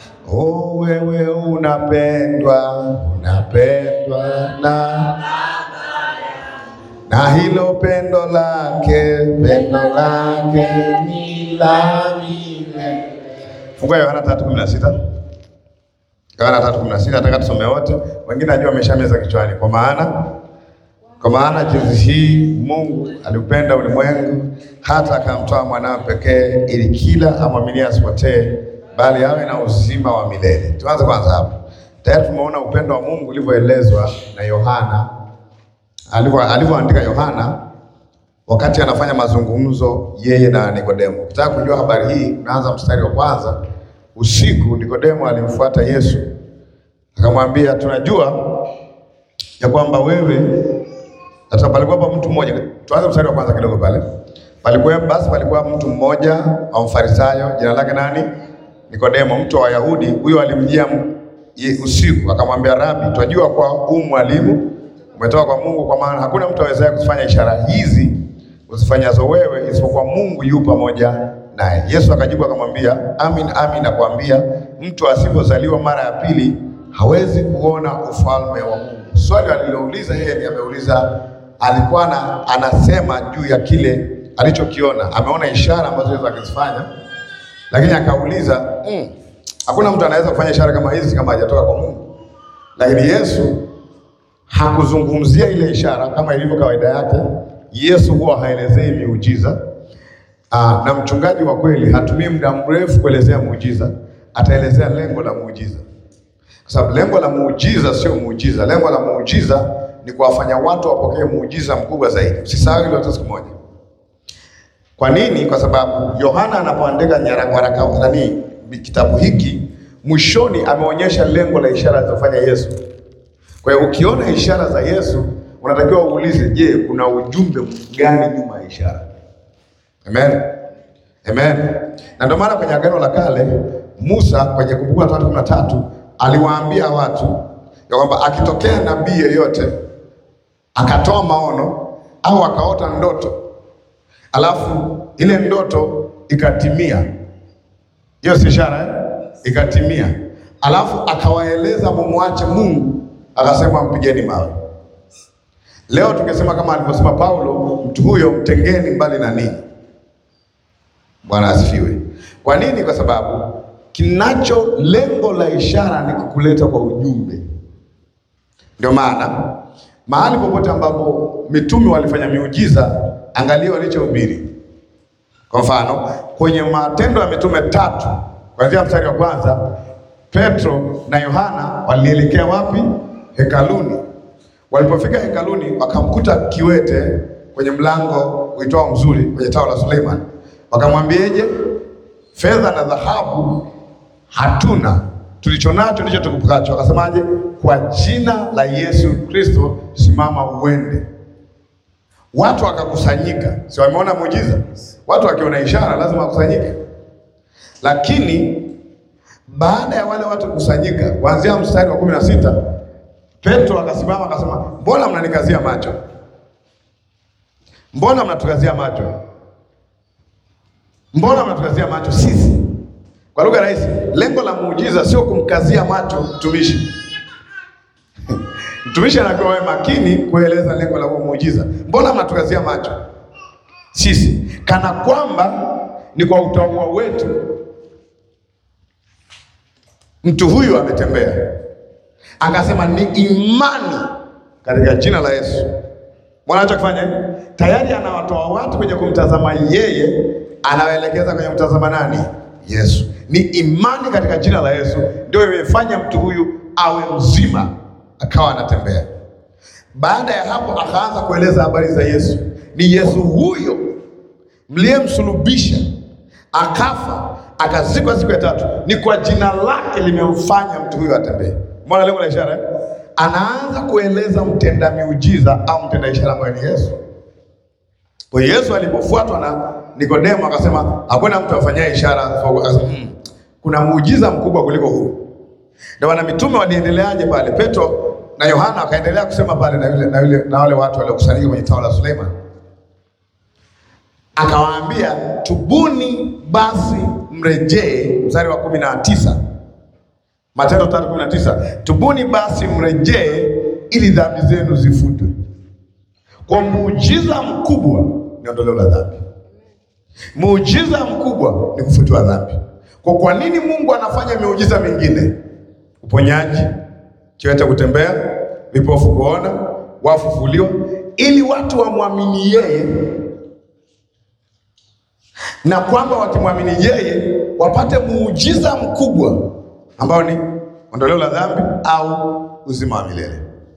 Oh, wewe unapendwa, unapendwa na na hilo pendo lake, pendo lake ni la milele. Fungua Yohana 3:16. Yohana 3:16 nataka tusome wote. Wengine najua wameshameza kichwani. Kwa maana kwa maana jinsi hii Mungu aliupenda ulimwengu hata akamtoa mwanawe pekee ili kila amwaminie asipotee bali awe na uzima wa milele. Tuanze kwanza hapo. Tayari tumeona upendo wa Mungu ulivyoelezwa na Yohana alivyo alivyoandika Yohana wakati anafanya mazungumzo yeye na Nikodemo. Ukitaka kujua habari hii, unaanza mstari wa kwanza. Usiku Nikodemo alimfuata Yesu akamwambia, tunajua ya kwamba wewe hata palikuwa pa mtu mmoja. Tuanze mstari wa kwanza kidogo pale. Palikuwa basi, palikuwa mtu mmoja wa Mfarisayo, jina lake nani? Nikodemo, mtu wa Wayahudi. Huyo alimjia m- ye- usiku akamwambia, Rabi, twajua kwa huu mwalimu umetoka kwa Mungu, kwa maana hakuna mtu awezaye kufanya ishara hizi uzifanyazo wewe isipokuwa Mungu yu pamoja naye. Yesu akajibu akamwambia, amin amin nakwambia, mtu asipozaliwa mara ya pili hawezi kuona ufalme wa Mungu. Swali alilouliza yeye ni ameuliza, alikuwa na, anasema juu ya kile alichokiona, ameona ishara ambazo Yesu akizifanya, lakini akauliza mm, hakuna mtu anaweza kufanya ishara kama hizi kama hajatoka kwa Mungu. Lakini Yesu hakuzungumzia ile ishara kama ilivyo kawaida yake. Yesu huwa haelezei miujiza. Aa, na mchungaji wa kweli hatumii muda mrefu kuelezea muujiza, ataelezea lengo la muujiza, kwa sababu lengo la muujiza sio muujiza. Lengo la muujiza ni kuwafanya watu wapokee muujiza mkubwa zaidi. Usisahau hilo hata siku moja. Kwa nini? Kwa sababu Yohana anapoandika nyaraka waraka nani kitabu hiki, mwishoni ameonyesha lengo la ishara alizofanya Yesu. Kwa hiyo ukiona ishara za Yesu unatakiwa uulize, je, kuna ujumbe gani nyuma ya ishara? Amen. Amen. Na ndio maana kwenye Agano la Kale Musa kwenye Kumbukumbu la Torati kumi na tatu aliwaambia watu ya kwamba akitokea nabii yeyote akatoa maono au akaota ndoto alafu ile ndoto ikatimia, hiyo si ishara eh? Ikatimia, alafu akawaeleza mumwache Mungu, akasema mpigeni mawe. Leo tungesema kama alivyosema Paulo, mtu huyo mtengeni mbali na ninyi. Bwana asifiwe. Kwa nini? Kwa sababu kinacho lengo la ishara ni kukuleta kwa ujumbe. Ndio maana mahali popote ambapo mitume walifanya miujiza, angalia walichohubiri. Kwa mfano kwenye Matendo ya Mitume tatu kuanzia mstari wa kwanza, Petro na Yohana walielekea wapi? Hekaluni. Walipofika hekaluni, wakamkuta kiwete kwenye mlango uitwao Mzuri, kwenye tao la Suleiman. Wakamwambieje? fedha na dhahabu hatuna, tulicho nacho ndicho tukupacho. Akasemaje? Kwa jina la Yesu Kristo simama uende. Watu wakakusanyika, si wameona muujiza? Watu wakiona ishara lazima wakusanyike. Lakini baada ya wale watu kukusanyika, kuanzia mstari wa kumi na sita Petro akasimama akasema, mbona mnanikazia macho? Mbona mnatukazia macho? Mbona mnatukazia macho sisi? Kwa lugha rahisi, lengo la muujiza sio kumkazia macho mtumishi. Mtumishi anakuwa wewe makini kueleza lengo la huo muujiza. Mbona mnatukazia macho sisi, kana kwamba ni kwa utaua wetu mtu huyu ametembea. Akasema ni imani katika jina la Yesu. Mbona anachokifanya tayari anawatoa watu kwenye kumtazama yeye, anawaelekeza kwenye kumtazama nani? Yesu. Ni imani katika jina la Yesu ndio imefanya mtu huyu awe mzima, akawa anatembea. Baada ya hapo, akaanza kueleza habari za Yesu. Ni Yesu huyo mliyemsulubisha, akafa, akazikwa siku ya tatu. Ni kwa jina lake limemfanya mtu huyo atembee. Mbona lengo la ishara eh? Anaanza kueleza mtenda miujiza au mtenda ishara ambaye ni Yesu. Kwa hiyo Yesu alipofuatwa na Nikodemo akasema hakuna mtu afanyaye ishara. Akasema, hmm, kuna muujiza mkubwa kuliko huu. Ndio maana mitume waliendeleaje pale? Petro na Yohana wakaendelea kusema pale na yule na yule na wale watu waliokusanyika kwenye tao la Suleiman. Akawaambia, tubuni basi mrejee, mstari wa kumi na tisa Matendo tatu kumi na tisa tubuni basi mrejee ili dhambi zenu zifutwe. Kwa muujiza mkubwa ni ondoleo la dhambi. Muujiza mkubwa ni kufutiwa dhambi. Kwa kwa nini Mungu anafanya miujiza mingine? Uponyaji, kiwete kutembea, vipofu kuona, wafu kufufuliwa, ili watu wamwamini yeye, na kwamba wakimwamini yeye wapate muujiza mkubwa ambao ni ondoleo la dhambi au uzima wa milele.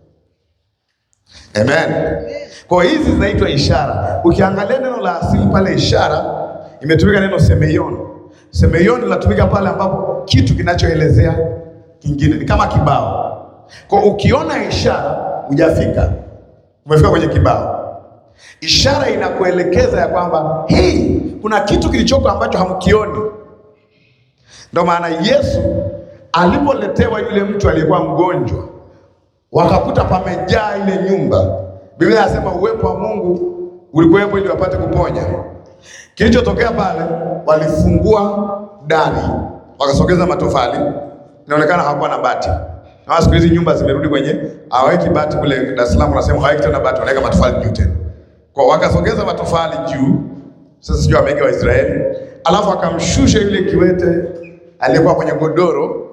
Amen. Kwa hiyo hizi zinaitwa ishara. Ukiangalia neno la asili pale, ishara imetumika neno semeion. Semeion linatumika pale ambapo kitu kinachoelezea kingine ni kama kibao. Kwa ukiona ishara hujafika, umefika kwenye kibao. Ishara inakuelekeza ya kwamba hii kuna kitu kilichoko ambacho hamkioni. Ndio maana Yesu alipoletewa yule mtu aliyekuwa mgonjwa wakakuta pamejaa ile nyumba. Biblia inasema uwepo wa Mungu ulikuwepo ili wapate kuponya. Kilichotokea pale, walifungua dari, wakasogeza matofali, inaonekana hawakuwa na bati. Na siku hizi nyumba zimerudi kwenye hawaweki bati kule Dar es Salaam, wanasema hawaweki tena bati, wanaweka matofali juu tena. Kwa wakasogeza matofali juu, sasa sijui wameweka Waisraeli, alafu akamshusha yule kiwete aliyekuwa kwenye godoro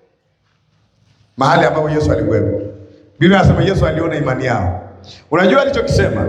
mahali ambapo Yesu alikuwepo. Biblia inasema Yesu aliona imani yao. Unajua alichokisema?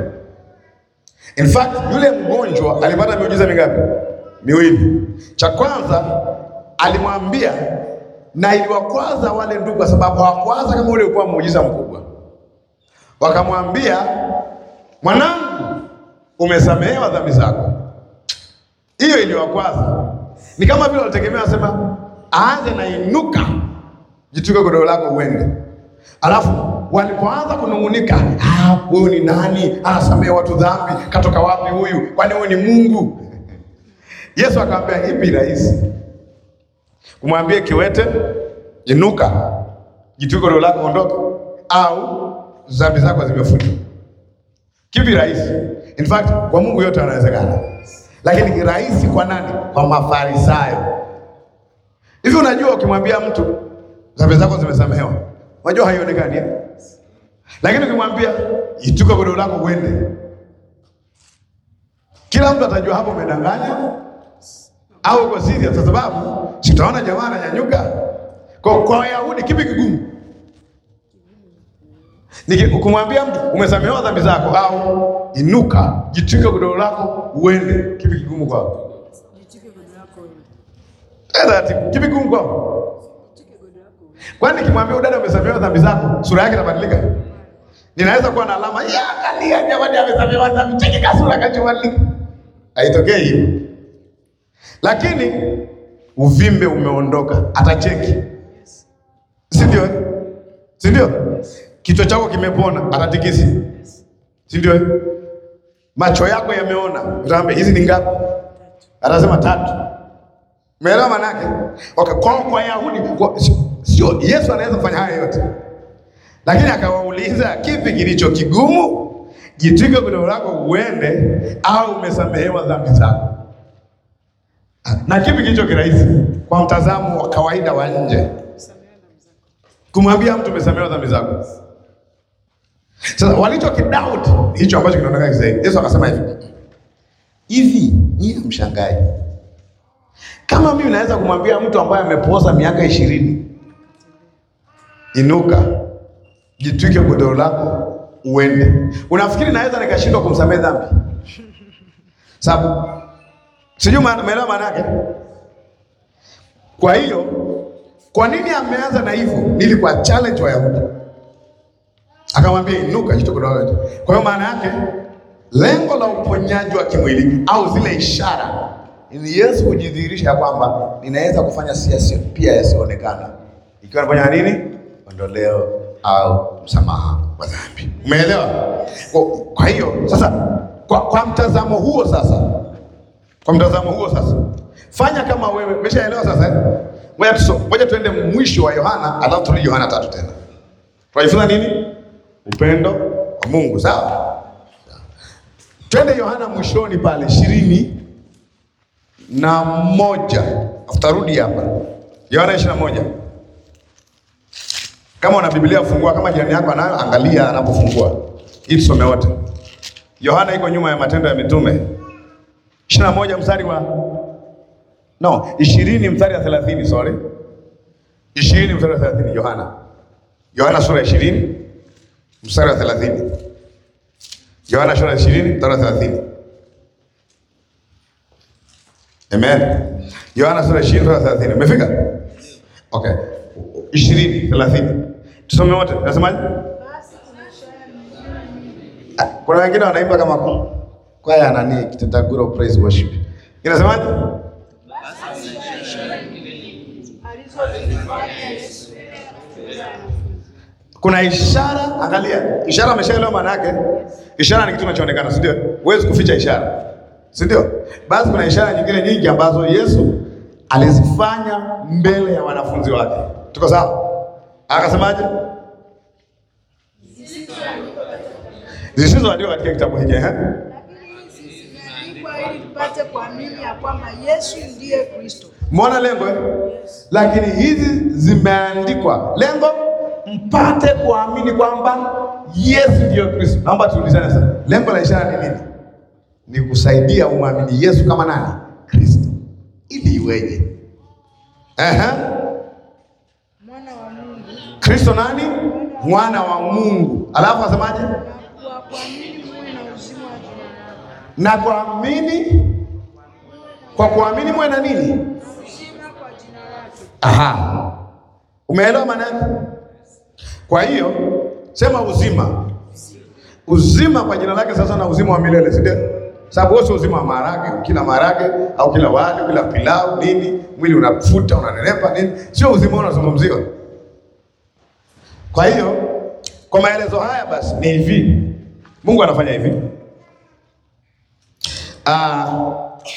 In fact, yule mgonjwa alipata miujiza mingapi? Miwili. Cha kwanza alimwambia, na iliwakwaza wale ndugu, kwa sababu hawakwaza kama ule ulikuwa muujiza mkubwa. Wakamwambia, mwanangu, umesamehewa dhambi zako. Hiyo iliwakwaza, ni kama vile walitegemea, wasema aanze na inuka, jituke godoro lako uende Alafu walipoanza kunung'unika, ah, huyu ni nani? Anasamehe watu dhambi, katoka wapi huyu? Kwani huyu ni Mungu? Yesu akamwambia ipi rahisi, kumwambia kiwete inuka, jitwike godoro lako ondoka, au dhambi zako zimefutwa? Kipi rahisi? In fact kwa Mungu yote yanawezekana, lakini rahisi kwa nani? Kwa Mafarisayo. Hivi unajua, ukimwambia mtu dhambi zako zimesamehewa Unajua haionekani eh? Lakini ukimwambia ituka godoro lako uende, kila mtu atajua hapo umedanganya au uko serious, kwa sababu sitaona jamaa ananyanyuka. Kwa kwa Wayahudi kipi kigumu? Nikumwambia mtu umesamehewa dhambi zako au inuka jitwike godoro lako uende, kipi kigumu kwao? Kipi kigumu kwao? Kwani nikimwambia udada umesamehewa dhambi zako, sura yake itabadilika? Ninaweza kuwa na alama ya angalia, jamani, amesamehewa dhambi, cheki kasura kachobadilika. Haitokei hivyo, lakini uvimbe umeondoka, atacheki, si ndio? Si ndio? Kichwa chako kimepona, atatikisi, si ndio? Macho yako yameona, utaambia hizi ni ngapi? Atasema tatu. Umeelewa maana yake? Okay, kwa kwa Yahudi kwa, sio Yesu anaweza kufanya haya yote, lakini akawauliza kipi kilicho kigumu, jitwike godoro lako uende, au umesamehewa dhambi zako? Na kipi kilicho kirahisi kwa mtazamo wa kawaida wa nje, kumwambia mtu umesamehewa dhambi zako? Sasa walicho kidoubt hicho ambacho kinaonekana zaidi. Yesu akasema hivi hivi, nyie mshangae kama mimi naweza kumwambia mtu ambaye amepooza miaka ishirini inuka, jitwike godoro lako uende, unafikiri naweza nikashindwa kumsamehe dhambi? Sababu sijui umeelewa maana yake. Kwa hiyo kwa nini ameanza na hivyo? Ili kwa challenge Wayahudi, akamwambia inuka, jitwike godoro lako. Kwa hiyo maana yake lengo la uponyaji wa kimwili au zile ishara ni Yesu kujidhihirisha kwamba ninaweza kufanya siasa pia yasiyoonekana, ikiwa nafanya nini? Ondoleo au msamaha wa dhambi. Umeelewa? Kwa, kwa hiyo sasa, kwa, kwa mtazamo huo sasa, kwa mtazamo huo sasa, fanya kama wewe umeshaelewa sasa. Ngoja tuso, ngoja tuende mwisho wa Yohana, alafu turudi Yohana tatu tena. Tunajifunza nini? Upendo wa Mungu, sawa? Twende Yohana mwishoni pale ishirini na moja afutarudi hapa Yohana ishirini na moja Kama una Biblia fungua, kama jirani yako anayo, angalia anapofungua, ili tusome wote. Yohana iko nyuma ya Matendo ya Mitume ishirini na moja mstari wa no ishirini mstari wa thelathini sorry, ishirini mstari wa thelathini Yohana, Yohana sura ya ishirini mstari wa thelathini Yohana sura ya ishirini mstari wa thelathini Amen. Yohana sura ya ishirini mstari wa thelathini Umefika? Okay. ishirini thelathini tusome wote, nasemaje? Ah, Kuna wengine wanaimba kama ku- kwaya nani Kitendaguro praise worship. Inasemaje? Kuna ishara, angalia. Ishara ameshaelewa maana yake. Ishara ni kitu kinachoonekana, si ndio? Huwezi kuficha ishara. Si ndio? Basi kuna ishara nyingine nyingi ambazo Yesu alizifanya mbele ya wanafunzi wake. Tuko sawa? Akasemaje? Zisizoandikwa katika kitabu hiki, eh? Lakini hizi zimeandikwa ili tupate kuamini ya kwamba Yesu ndiye Kristo. Mbona lengo eh? Lakini hizi zimeandikwa lengo mpate kuamini kwamba Yesu ndiyo Kristo. Naomba tuulizane sasa, lengo la ishara ni nini? Ni kusaidia umwamini Yesu kama nani? Kristo, ili iweje? Ehe, Mwana wa Mungu Kristo nani? Mwana wa Mungu. Alafu asemaje? na kwa kuamini muwe na uzima wa jina lake. Na kuamini, kwa kuamini mwe na nini? Uzima kwa jina lake. Aha, umeelewa maana yake? Kwa hiyo sema uzima, uzima kwa jina lake sasa, na uzima wa milele, si ndio? Sababu wewe sio uzima wa maharage, kila maharage au kila wali, kila pilau nini, mwili unafuta unanenepa nini, sio uzima unazungumziwa. Kwa hiyo kwa maelezo haya basi ni hivi, Mungu anafanya hivi Ah,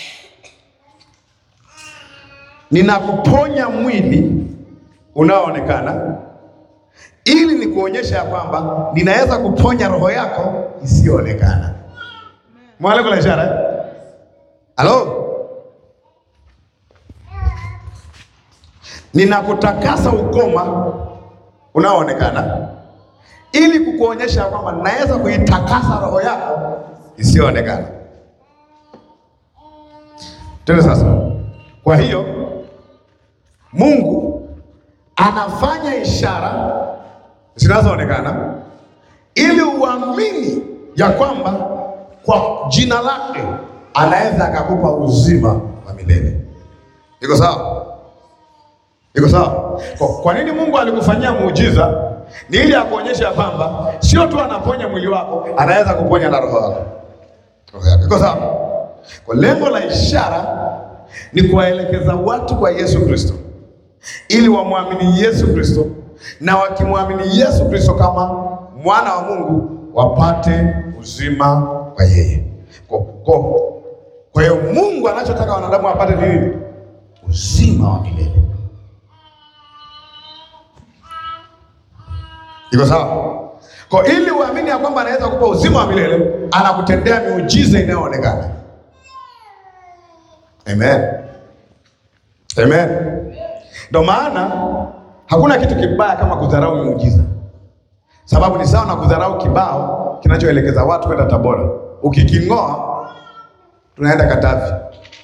ninakuponya mwili unaoonekana ili nikuonyesha ya kwamba ninaweza kuponya roho yako isiyoonekana. Mwale kuna ishara eh? Halo, ninakutakasa ukoma unaoonekana ili kukuonyesha ya kwamba ninaweza kuitakasa roho yako isiyoonekana. Tende sasa. Kwa hiyo Mungu anafanya ishara zinazoonekana ili uamini ya kwamba kwa jina lake anaweza akakupa uzima wa milele. Iko sawa? Iko sawa? Kwa, kwa nini Mungu alikufanyia muujiza? Ni ili akuonyesha ya kwamba sio tu anaponya mwili wako, anaweza kuponya na roho yako. Roho yako. Iko sawa? Kwa lengo la ishara ni kuwaelekeza watu kwa Yesu Kristo ili wamwamini Yesu Kristo, na wakimwamini Yesu Kristo kama mwana wa Mungu wapate uzima kwa yeye. Kwa, kwa, kwa hiyo Mungu anachotaka wanadamu wapate ni nini? Uzima wa milele. Iko sawa? Kwa ili uamini ya kwamba anaweza kupa uzima wa milele, anakutendea miujiza inayoonekana. Amen. Amen. Ndio maana hakuna kitu kibaya kama kudharau miujiza, sababu ni sawa na kudharau kibao kinachoelekeza watu kwenda Tabora. Ukiking'oa tunaenda Katavi.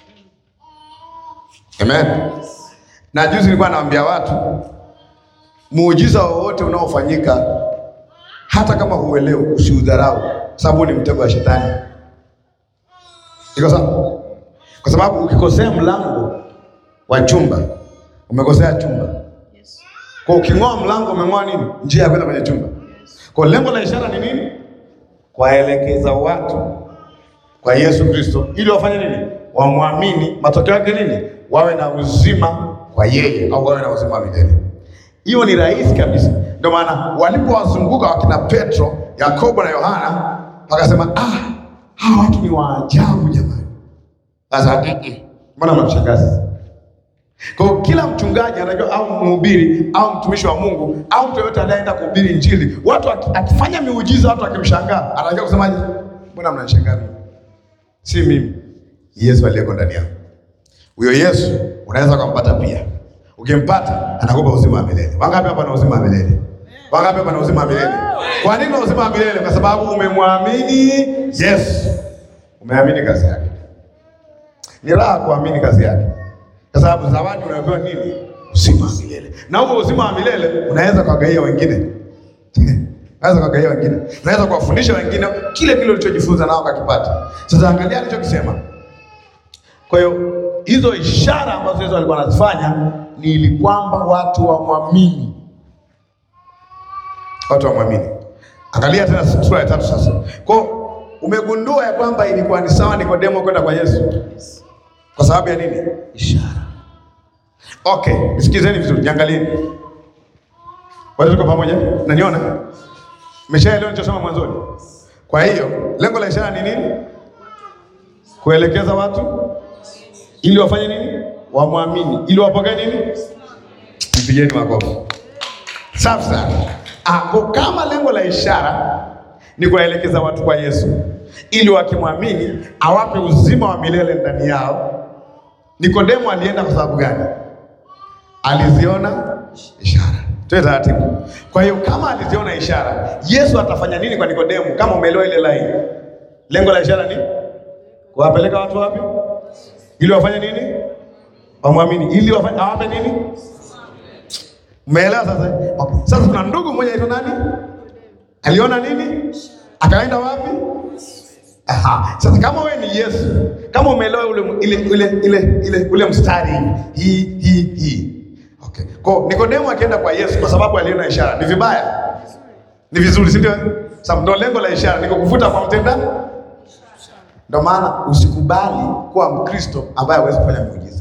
Amen. Na juzi nilikuwa naambia watu muujiza wowote unaofanyika hata kama huelewi, usiudharau, sababu ni mtego wa shetani. Iko sawa? Kwa sababu ukikosea mlango wa chumba umekosea chumba. Kwa uking'oa mlango umeng'oa nini? Njia ya kwenda kwenye chumba. Kwa lengo la ishara ni nini? Kuwaelekeza watu kwa Yesu Kristo ili wafanye nini? Wamwamini. Matokeo yake nini? Wawe na uzima kwa yeye, au wawe na uzima wa milele. Hiyo ni rahisi kabisa. Ndio maana walipowazunguka wakina Petro, Yakobo na Yohana, wakasema ah, hawa watu ni waajabu jamani. Sasa mm-mm. mbona mnamshangaza? Kwa hiyo kila mchungaji anajua au mhubiri au mtumishi wa Mungu au mtu yoyote anayeenda kuhubiri Injili, watu aki- akifanya miujiza, watu akimshangaa, anajua kusemaje? Mbona mnanishangaa mimi? Si mimi, Yesu aliyeko ndani yangu. Huyo Yesu unaweza kumpata pia. Ukimpata anakupa uzima wa milele. Wangapi hapa na uzima wa milele? Wangapi pana uzima wa milele? Kwa nini una uzima wa milele? Kwa sababu umemwamini Yesu, umeamini kazi yake. Ni raha kuamini kazi yake, kwa sababu zawadi unayopewa nini? Uzima wa milele. Na huo uzima wa milele unaweza kuwagaia wengine Unaweza kuwagaia wengine, unaweza kuwafundisha wengine kile kile ulichojifunza nao kakipata. Sasa angalia alichokisema. Kwa hiyo hizo ishara ambazo Yesu alikuwa anazifanya ni ili kwamba watu wamwamini, watu wamwamini. Angalia tena sura ya tatu sasa. Kwa hiyo umegundua ya kwamba ilikuwa ni sawa Nikodemo kwenda kwa Yesu kwa sababu ya nini? Ishara. Okay, nisikizeni vizuri, niangalieni. Wote tuko pamoja? Naniona? Mmeshaelewa nilichosema mwanzoni? Kwa hiyo lengo la ishara ni nini? Kuelekeza watu ili wafanye nini? Wamwamini, ili wapokee nini? Mpigeni makofi. Safi sana. Ah, kwa kama lengo la ishara ni kuwaelekeza watu kwa Yesu ili wakimwamini awape uzima wa milele ndani yao. Nikodemo alienda kwa sababu gani? Aliziona ishara. Tuwe taratibu. Kwa hiyo kama aliziona ishara, Yesu atafanya nini kwa Nikodemo? Kama umeelewa ile line, lengo la ishara ni kuwapeleka watu wapi? Ili wafanye nini? Wamwamini. Ili wafanye awape nini? Umeelewa sasa? Okay. Sasa kuna ndugu mmoja aitwa nani? Aliona nini? Akaenda wapi? Aha. Sasa kama wewe ni Yesu, kama umeelewa ule ile ile ile ile ule mstari hii hii hii. Okay. Kwa Nikodemo akienda kwa Yesu kwa sababu aliona ishara, ni vibaya? Ni vizuri, si ndio? Sababu ndio lengo la ishara ni kukuvuta kwa mtenda. Ndio maana usikubali kuwa Mkristo ambaye hawezi kufanya miujiza.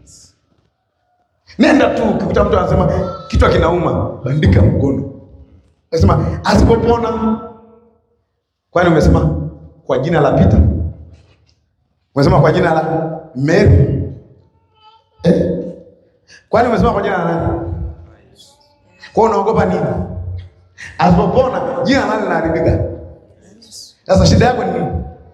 Nenda tu ukikuta mtu anasema kichwa kinauma, bandika mkono. Nasema asipopona. Kwani umesema kwa jina la Peter? Umesema kwa jina la Mary? Eh? Kwani umesema kwa jina la nani? Kwa unaogopa nini? Asipopona jina la nani linaharibika? Sasa shida yako ni nini?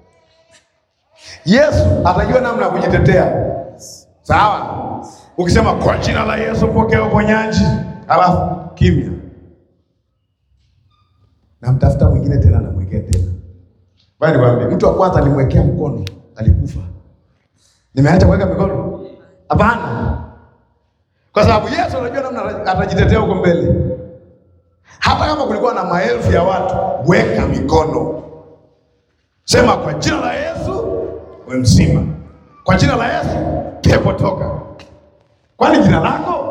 Yesu atajua namna ya kujitetea. Sawa? Ukisema kwa jina la Yesu pokea uponyaji, alafu kimya. Namtafuta mwingine tena namwekea tena. Bali nikwambie, mtu wa kwanza alimwekea mkono, alikufa. Nimeacha kuweka mikono? Hapana. Kwa sababu Yesu anajua namna atajitetea huko mbele. Hata kama kulikuwa na maelfu ya watu, weka mikono. Sema kwa jina la Yesu we mzima. Kwa jina la Yesu pepo toka. Kwani jina lako?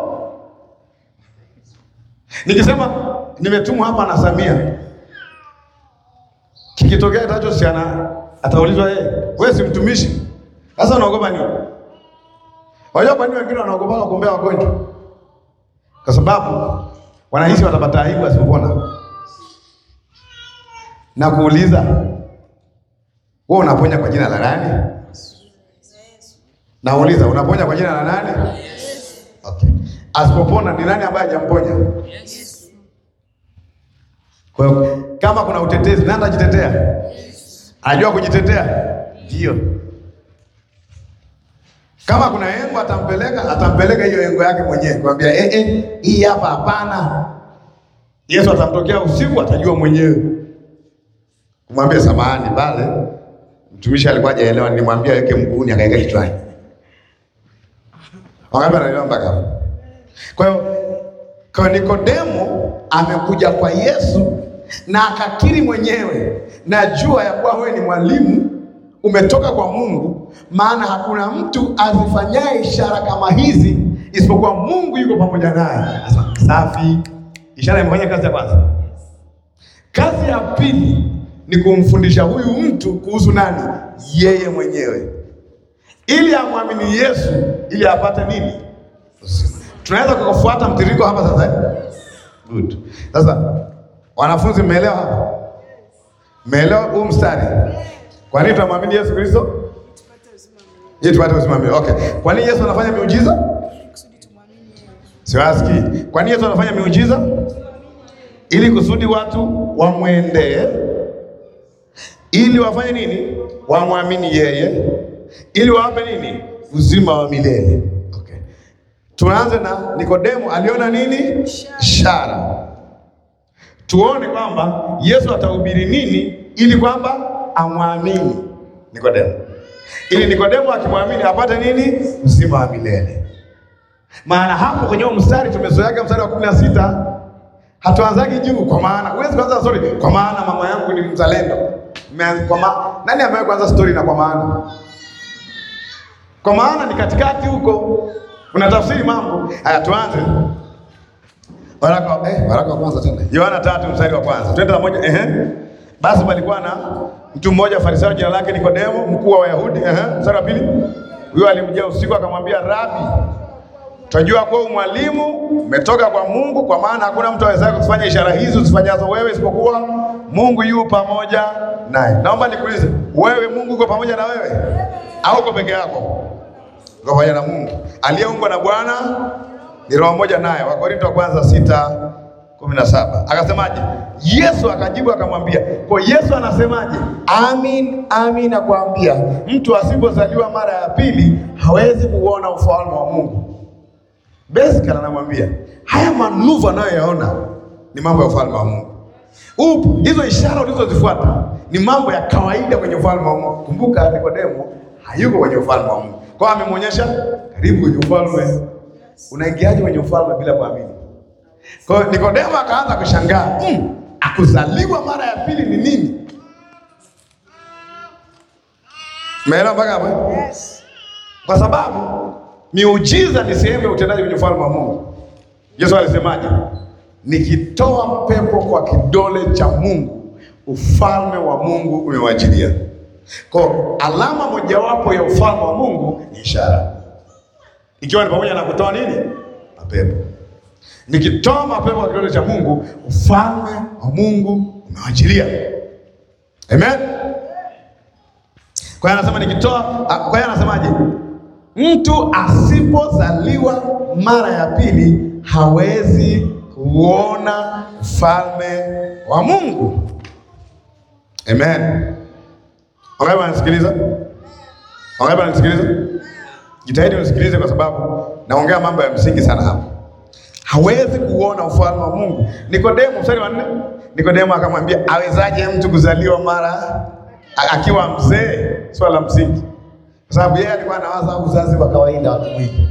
Nikisema nimetumwa hapa na Samia, kikitokea itachosiana, ataulizwa yeye, wewe si mtumishi? Sasa unaogopa nini? Wajua kwa nini wengine wanaogopa kuombea wagonjwa? Kwa sababu wanahisi watapata aibu asipopona. Na kuuliza wewe unaponya kwa jina la nani? Nauliza unaponya kwa jina la nani? Okay. Asipopona ni nani ambaye hajamponya? Kwa hiyo kama kuna utetezi, nani atajitetea? Anajua kujitetea? Ndio. Kama kuna engo atampeleka, atampeleka hiyo engo yake mwenyewe, kwambia eh, eh, hii hapa hapana. Yesu atamtokea usiku, atajua mwenyewe, kumwambia samahani, pale mtumishi alikuwa hajaelewa, nilimwambia weke mguuni, akaweka kichwani. Wangapi anaelewa mpaka hapo? Kwa hiyo kwa Nikodemo amekuja kwa Yesu na akakiri mwenyewe, najua ya kuwa wewe ni mwalimu umetoka kwa Mungu, maana hakuna mtu azifanyaye ishara kama hizi isipokuwa Mungu yuko pamoja naye. Sasa safi, ishara imefanya kazi ya kwanza. Kazi ya pili ni kumfundisha huyu mtu kuhusu nani? Yeye mwenyewe, ili amwamini Yesu, ili apate nini? Uzima. Tunaweza kufuata mtiririko hapa sasa eh? Good. Sasa wanafunzi, mmeelewa hapa? Mmeelewa huu mstari? Kwa nini tunamwamini Yesu Kristo? Ili tupate uzima wa milele. Okay. Kwa nini Yesu anafanya miujiza? kusudi tumwamini yeye. Siwasikii. Kwa nini Yesu anafanya miujiza? Ili kusudi watu wamwendee, ili wafanye nini? Wamwamini yeye, ili wawape nini? Uzima wa milele. Okay. Tuanze na Nikodemo, aliona nini? Ishara. tuone kwamba Yesu atahubiri nini ili kwamba amwamini Nikodemo, ili Nikodemo akimwamini apate nini? Uzima wa milele. Maana hapo kwenye huo mstari tumezoeaga mstari wa kumi na sita hatuanzagi juu, kwa maana huwezi kuanza story kwa maana mama yangu ni mzalendo. Mmeanza- Kwa ma... nani amewahi kuanza story na kwa maana? Kwa maana ni katikati huko, unatafsiri mambo haya. Tuanze waraka eh, waraka wa kwanza tena, Yohana tatu mstari wa kwanza, twende na moja. Ehe, basi palikuwa na mtu mmoja Farisayo, jina lake Nikodemo, mkuu wa Wayahudi. Ehe, mstari wa pili, huyo alimjia usiku akamwambia, Rabi, Tunajua kuwa mwalimu umetoka kwa Mungu, kwa maana hakuna mtu awezaye kufanya ishara hizi uzifanyazo wewe isipokuwa Mungu yu pamoja naye. Naomba nikuulize, wewe Mungu uko pamoja na wewe au uko peke yako? Uko pamoja na Mungu aliyeungwa na Bwana ni roho moja naye. Wakorinto wa kwanza sita kumi na saba akasemaje? Yesu akajibu akamwambia. Kwa Yesu anasemaje? Amin, amin nakwambia, mtu asipozaliwa mara ya pili hawezi kuona ufalme wa Mungu. Basically anamwambia haya manuva anayoyaona ni mambo ya ufalme wa Mungu. Upo hizo ishara ulizozifuata ni mambo ya kawaida kwenye ufalme wa Mungu. Kumbuka Nikodemo hayuko kwenye ufalme wa Mungu, kwa hiyo amemwonyesha karibu kwenye ufalme. Unaingiaje kwenye ufalme bila kuamini? Kwa hiyo Nikodemo akaanza kushangaa, mm, akuzaliwa mara ya pili ni nini? Umeelewa mpaka hapo? Yes. Kwa sababu miujiza ni sehemu ya utendaji kwenye ufalme wa Mungu. Yesu alisemaje? Nikitoa pepo kwa kidole cha Mungu, ufalme wa Mungu umewajilia. Kwa alama mojawapo ya ufalme wa Mungu ni ishara, ikiwa ni pamoja na kutoa nini? Mapepo. Nikitoa mapepo kwa kidole cha Mungu, ufalme wa Mungu umewajilia. Amen. Kwa hiyo anasema nikitoa, ah, kwa hiyo anasemaje? Mtu asipozaliwa mara ya pili hawezi kuona ufalme wa Mungu. Amen. Wangapi wanasikiliza? Wangapi wanasikiliza? Jitahidi unisikilize kwa sababu naongea mambo ya msingi sana hapa. Hawezi kuona ufalme wa Mungu. Nikodemo, mstari wa nne. Nikodemo akamwambia, awezaje mtu kuzaliwa mara a- akiwa mzee? Swala la msingi, kwa sababu yeye alikuwa anawaza uzazi wa kawaida wa kimwili.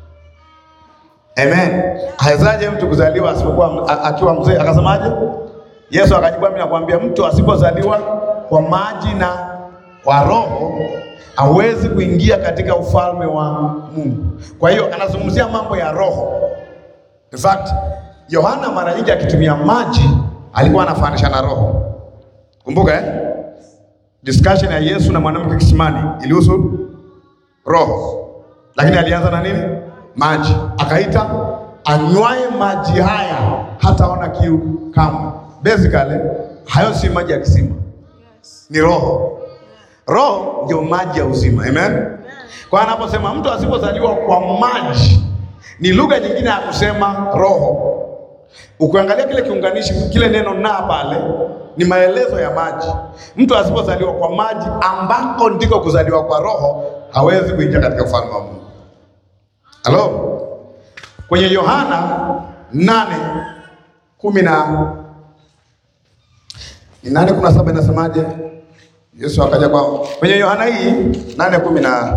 Amen. Awezaje mtu kuzaliwa asipokuwa a- akiwa mzee? Akasemaje? Yesu akajibu, mimi nakwambia mtu asipozaliwa kwa maji na kwa roho hawezi kuingia katika ufalme wa Mungu. Kwa hiyo anazungumzia mambo ya roho. In fact, Yohana mara nyingi akitumia maji alikuwa anafananisha na roho. Kumbuka eh? Discussion ya Yesu na mwanamke kisimani ilihusu roho, lakini alianza na nini? Maji. Akaita anywaye maji haya hataona kiu kamwe. Basically, hayo si maji ya kisima, ni roho. Roho ndio maji ya uzima. Amen. Kwa hiyo anaposema mtu asipozaliwa kwa maji, ni lugha nyingine ya kusema roho. Ukiangalia kile kiunganishi, kile neno na pale ni maelezo ya maji. Mtu asipozaliwa kwa maji, ambako ndiko kuzaliwa kwa roho, hawezi kuingia katika ufalme wa Mungu. Halo, kwenye Yohana nane kumi na ni nane kumi na saba inasemaje? Yesu akaja kwa kwenye Yohana hii nane kumi na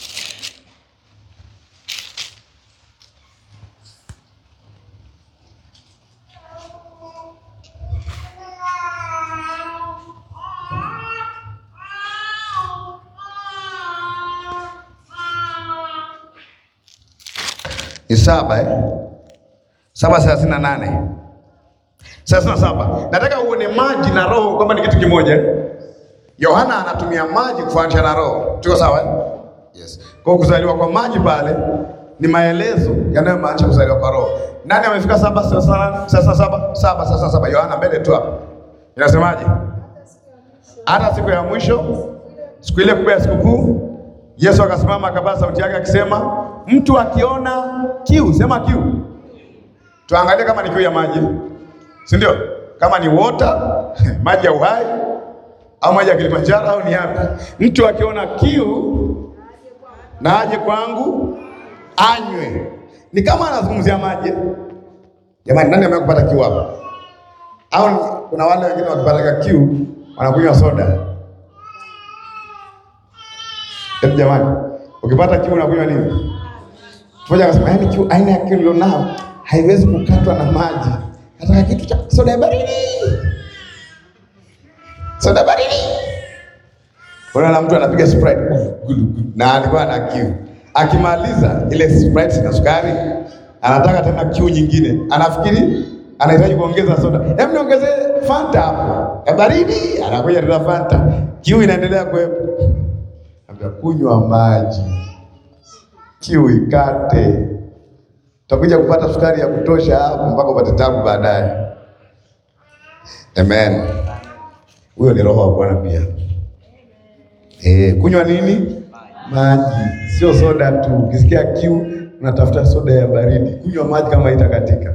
ni saba eh? saba thelathini na nane thelathini na saba Nataka uone maji na roho kwamba ni kitu kimoja. Yohana anatumia maji kufananisha na roho, tuko sawa eh? Yes. Kwa kuzaliwa kwa maji pale ni maelezo yanayomaanisha kuzaliwa kwa roho. Nani amefika saba thelathini na nane? Sasa saba saba sasa saba Yohana mbele tu hapa inasemaje? Hata siku ya mwisho, siku ile kubwa ya sikukuu, Yesu akasimama akapaza sauti yake akisema, mtu akiona kiu, sema kiu. Tuangalie kama ni kiu ya maji, si ndio? Kama ni water maji ya uhai au maji ya Kilimanjaro au ni yapi? Mtu akiona kiu na aje kwangu anywe. Ni kama anazungumzia maji. Jamani, nani amekupata kiu hapa? Au kuna wale wengine wakipata kiu wanakunywa soda. Hebu jamani, ukipata kiu unakunywa nini? Mmoja akasema yaani kiu aina ya kiu nilionao haiwezi kukatwa na maji. Nataka kitu cha soda ya baridi. Soda baridi. Unaona mtu anapiga Sprite gulu, gulu, na alikuwa na kiu. Akimaliza ile Sprite na sukari, anataka tena kiu nyingine. Anafikiri anahitaji kuongeza soda. Hebu niongezee Fanta hapo. Ya baridi, anakuja tena Fanta. Kiu inaendelea kuwepo. Ambia kunywa maji. Kiu ikate. Utakuja kupata sukari ya kutosha hapo mpaka upate tabu baadaye. Amen. Huyo ni roho wa Bwana pia. Eh, kunywa nini? Maji, sio soda tu. Ukisikia kiu unatafuta soda ya baridi. Kunywa maji kama itakatika.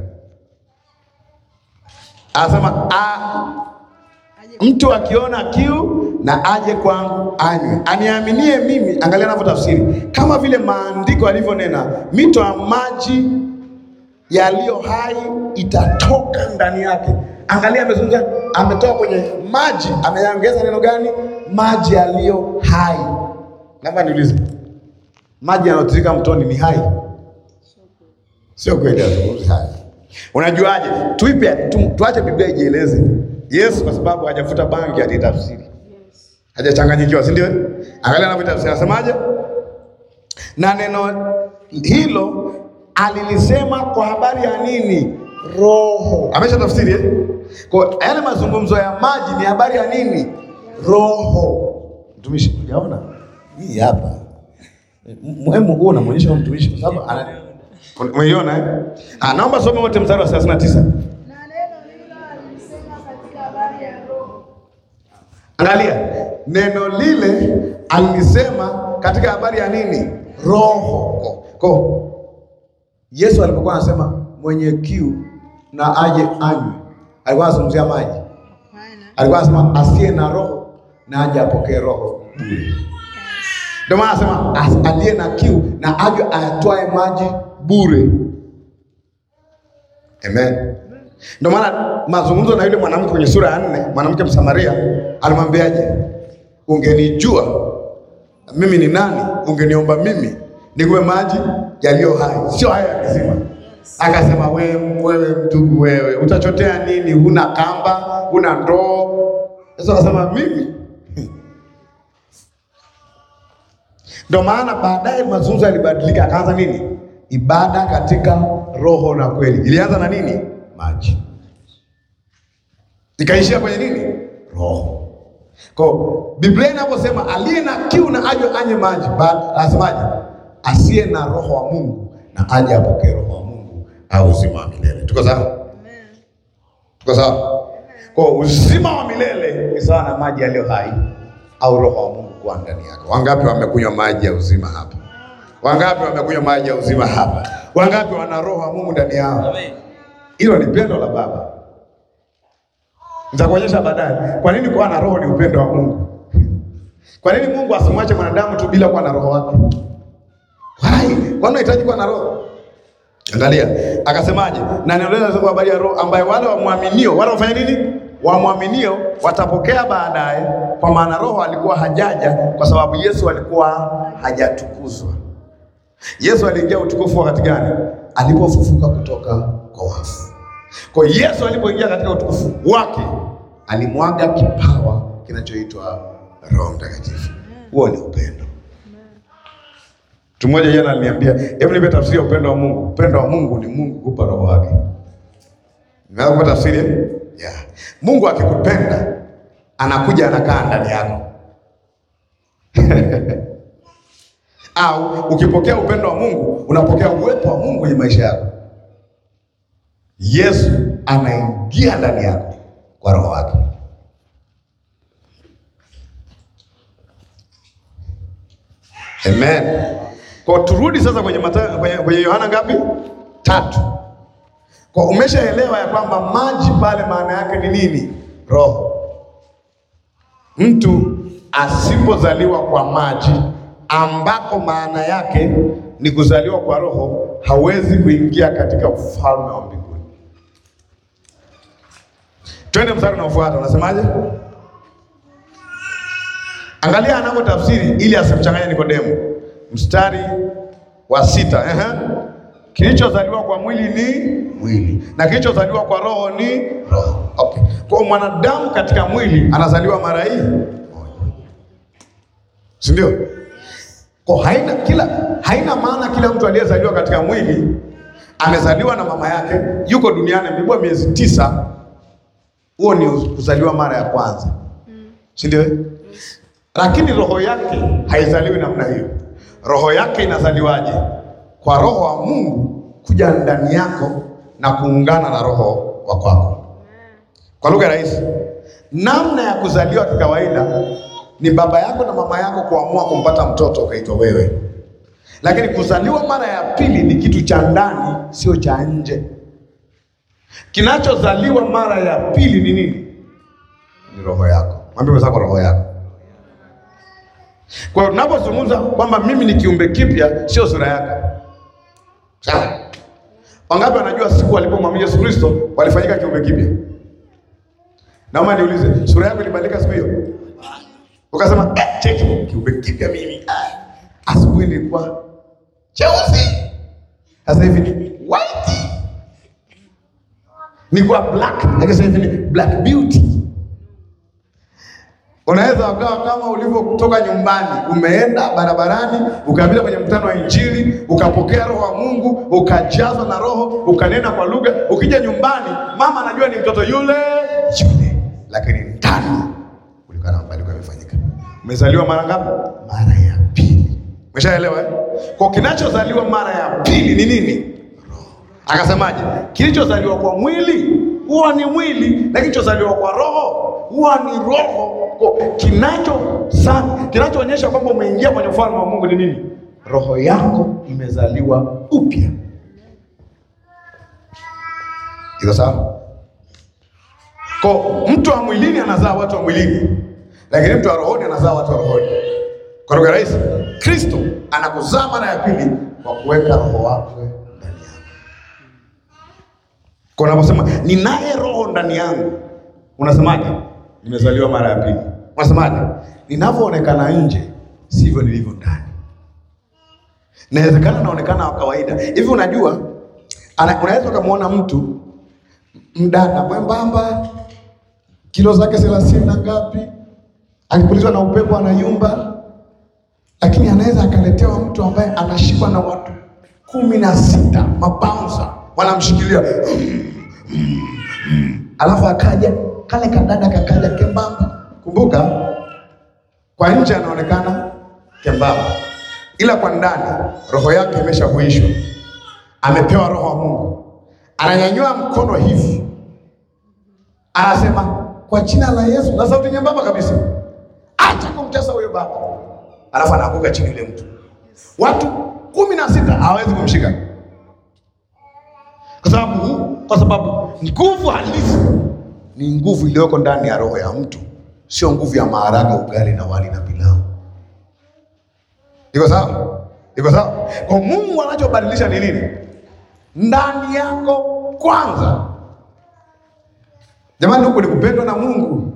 Anasema a mtu akiona kiu na aje kwangu anywe, aniaminie mimi. Angalia anavyotafsiri, kama vile maandiko yalivyonena, mito ya maji yaliyo hai itatoka ndani yake. Angalia, amezungumza, ametoka kwenye maji, ameongeza neno gani? Maji yaliyo hai. Naomba niulize, maji yanayotiririka mtoni ni hai? Sio kweli, azungumzi hai. Unajuaje? Tuipe tu, tuache Biblia ijieleze. Yesu kwa sababu hajafuta bangi alitafsiri, hajachanganyikiwa, si ndio? Angalia anavyotafsiri, anasemaje? Na neno hilo alilisema kwa habari ya nini? Roho. Amesha tafsiri eh? Kwa yale mazungumzo ya maji ni habari ya nini? Roho. Mtumishi, unaona hii hapa muhimu, huo unamwonyesha mtumishi kwa sababu ana umeiona eh? Ah, naomba some wote mstari wa 39. Na neno hilo alisema katika habari ya Roho. Angalia, neno lile alisema katika habari ya nini? Roho. Ko Yesu alipokuwa anasema mwenye kiu na aje anywe, alikuwa anazungumzia maji. Hapana. Alikuwa anasema asiye na roho na aje apokee roho bure. Ndio maana anasema as- aliye na kiu na aje ayatwae maji bure. Amen. Ndio maana mazungumzo na yule mwanamke kwenye sura ya nne, mwanamke Msamaria alimwambiaje? Ungenijua mimi ni nani, ungeniomba mimi nikupe maji yaliyo hai, sio haya ya kisima. Akasema wewe, wewe mtubu wewe, utachotea nini? Huna kamba, huna ndoo. Sasa akasema mimi ndio maana baadaye mazungumzo yalibadilika, akaanza nini? Ibada katika roho na kweli. Ilianza na nini? Maji, ikaishia kwenye nini? Roho. Kwa Biblia inaposema aliye na kiu na aje anywe maji, baada anasemaje? Asiye na roho wa Mungu na aje apokee roho wa Mungu au uzima wa milele. Tuko sawa? Tuko sawa? Kwa uzima wa milele ni sawa na maji yaliyo hai au roho wa Mungu kuwa ndani yako. Wangapi wamekunywa maji ya uzima hapa? Wangapi wamekunywa maji ya uzima hapa? Wangapi wana roho wa Mungu ndani yao? Hilo ni pendo la Baba. Nitakuonyesha baadaye kwa nini kuwa na roho ni upendo wa Mungu. Kwa nini Mungu asimwache mwanadamu tu bila kuwa na roho wake? Why? Kwa nini unahitaji kuwa na roho? Angalia, akasemaje? Na neno lile kwa habari ya roho ambaye wale wamwaminio, wale wafanya nini? Wamwaminio watapokea baadaye, kwa maana roho alikuwa hajaja kwa sababu Yesu alikuwa hajatukuzwa. Yesu aliingia utukufu wakati gani? Alipofufuka kutoka kwa wafu. Kwa hiyo Yesu alipoingia katika utukufu wake, alimwaga kipawa kinachoitwa Roho Mtakatifu. Huo ni upendo. Mtu mmoja jana aliniambia, hebu nipe tafsiri ya upendo wa Mungu. Upendo wa Mungu ni Mungu kupa roho wake. Naweza kupata tafsiri? eh? Yeah. Mungu akikupenda anakuja anakaa ndani yako. Au ukipokea upendo wa Mungu unapokea uwepo wa Mungu kwenye maisha yako. Yesu anaingia ndani yako kwa roho wake. Amen. Kwa turudi sasa kwenye Mathayo, kwenye, kwenye Yohana ngapi? Tatu. Kwa umeshaelewa ya kwamba maji pale maana yake ni nini? Roho. Mtu asipozaliwa kwa maji ambako maana yake ni kuzaliwa kwa roho hawezi kuingia katika ufalme wa mbinguni. Twende mstari unaofuata, unasemaje? Angalia anavyotafsiri ili asimchanganye Nikodemo. Mstari wa sita, ehe. Kilichozaliwa kwa mwili ni mwili na kilichozaliwa kwa roho ni roho. Okay. Kwa mwanadamu katika mwili anazaliwa mara hii moja, si ndio? Kwa haina kila haina maana kila mtu aliyezaliwa katika mwili amezaliwa na mama yake yuko duniani amebebwa miezi tisa, huo ni kuzaliwa mara ya kwanza, si ndio? Lakini roho yake haizaliwi namna hiyo. Roho yake inazaliwaje? Kwa roho wa Mungu kuja ndani yako na kuungana na roho wa kwako. Kwa lugha rahisi, namna ya kuzaliwa kikawaida ni baba yako na mama yako kuamua kumpata mtoto ukaitwa wewe, lakini kuzaliwa mara ya pili ni kitu cha ndani, sio cha nje. Kinachozaliwa mara ya pili ni nini? Ni roho yako. Mwambie mwenzako roho yako. Kwa hiyo tunapozungumza kwamba mimi ni kiumbe kipya, sio sura yako. Sawa? Wangapi wanajua siku walipomwamini Yesu Kristo walifanyika kiumbe kipya? Naomba niulize, sura yako ilibadilika siku hiyo? Ukasema eh, cheki kiumbe kipya mimi. Ah, Asubuhi nilikuwa cheusi. Sasa hivi ni white. Nilikuwa black, lakini sasa hivi ni black beauty. Unaweza ukawa kama ulivyotoka nyumbani, umeenda barabarani, ukapita kwenye mkutano wa Injili, ukapokea roho wa Mungu, ukajazwa na roho, ukanena kwa lugha. Ukija nyumbani, mama anajua ni mtoto yule yule, lakini ndani kulikuwa na mabadiliko yamefanyika. Umezaliwa mara ngapi? Mara ya pili. Umeshaelewa eh? Kwa kinachozaliwa mara ya pili ni nini? Akasemaje? Kilichozaliwa kwa mwili huwa ni mwili, na kilichozaliwa kwa roho huwa ni roho. Kwa kinacho sana kinachoonyesha kwamba umeingia kwenye ufalme wa Mungu ni nini? Roho yako imezaliwa upya. Iko sawa? Kwa mtu wa mwilini anazaa watu wa mwilini, lakini mtu wa rohoni anazaa watu wa rohoni. Kwa lugha rahisi, Kristo anakuzaa mara ya pili kwa kuweka roho wake ndani yako. Kwa unaposema ninaye roho ndani yangu, unasemaje? Nimezaliwa mara ya pili. Unasemaje? Ninavyoonekana nje sivyo nilivyo ndani. Inawezekana naonekana wa kawaida hivi. Unajua, ana- unaweza ukamwona mtu mdada mwembamba, kilo zake thelathini na ngapi, akipulizwa na upepo anayumba, lakini anaweza akaletewa mtu ambaye anashikwa na watu kumi na sita mabaunsa wanamshikilia alafu akaja kale kadada kakaja kembamba. Kumbuka, kwa nje anaonekana kembamba, ila kwa ndani roho yake imeshahuishwa, amepewa roho wa Mungu. Ananyanyua mkono hivi, anasema kwa jina la Yesu, na sauti nyembamba kabisa, acha kumtesa huyo baba, alafu anaanguka chini yule mtu. Watu kumi na sita hawawezi kumshika kwa sababu kwa sababu nguvu halisi ni nguvu iliyoko ndani ya roho ya mtu, sio nguvu ya maharage, ugali na wali na pilau. Iko sawa? Iko sawa? Kwa Mungu anachobadilisha ni nini? Ndani yako kwanza. Jamani, huku ni kupendwa na Mungu.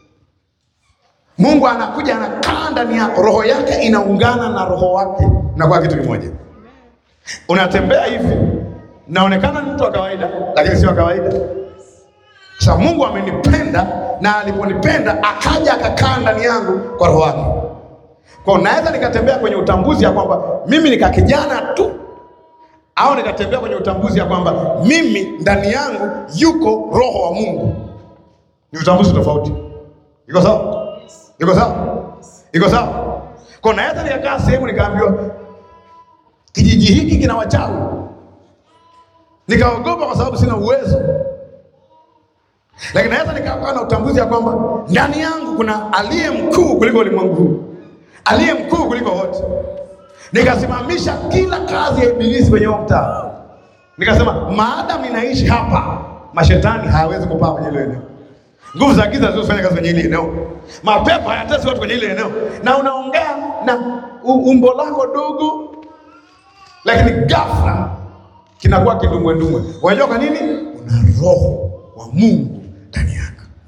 Mungu anakuja anakaa ndani yako, roho yake inaungana na roho wake, inakuwa kitu kimoja. Unatembea hivi, naonekana ni mtu wa kawaida, lakini sio wa kawaida. Sasa Mungu amenipenda na aliponipenda akaja akakaa ndani yangu kwa roho wake. Kwa hiyo naweza nikatembea kwenye utambuzi ya kwamba mimi nika kijana tu, au nikatembea kwenye utambuzi ya kwamba mimi ndani yangu yuko roho wa Mungu. Ni utambuzi tofauti. Iko sawa? Iko sawa? Iko sawa? Kwa hiyo naweza nikakaa sehemu nikaambiwa kijiji hiki kina wachawi, nikaogopa kwa sababu sina uwezo lakini naweza nikawa na utambuzi ya kwamba ndani yangu kuna aliye mkuu kuliko ulimwengu huu, aliye mkuu kuliko wote. Nikasimamisha kila kazi ya ibilisi kwenye huo mtaa, nikasema maadamu ninaishi hapa, mashetani hayawezi kupaa kwenye ile eneo, nguvu za giza zilizofanya kazi kwenye ile eneo, mapepo hayatesi watu kwenye ile eneo, na unaongea na u- umbo lako dogo, lakini ghafla kinakuwa kidumbwendumwe. Unajua kwa nini? Una roho wa Mungu ndani yako.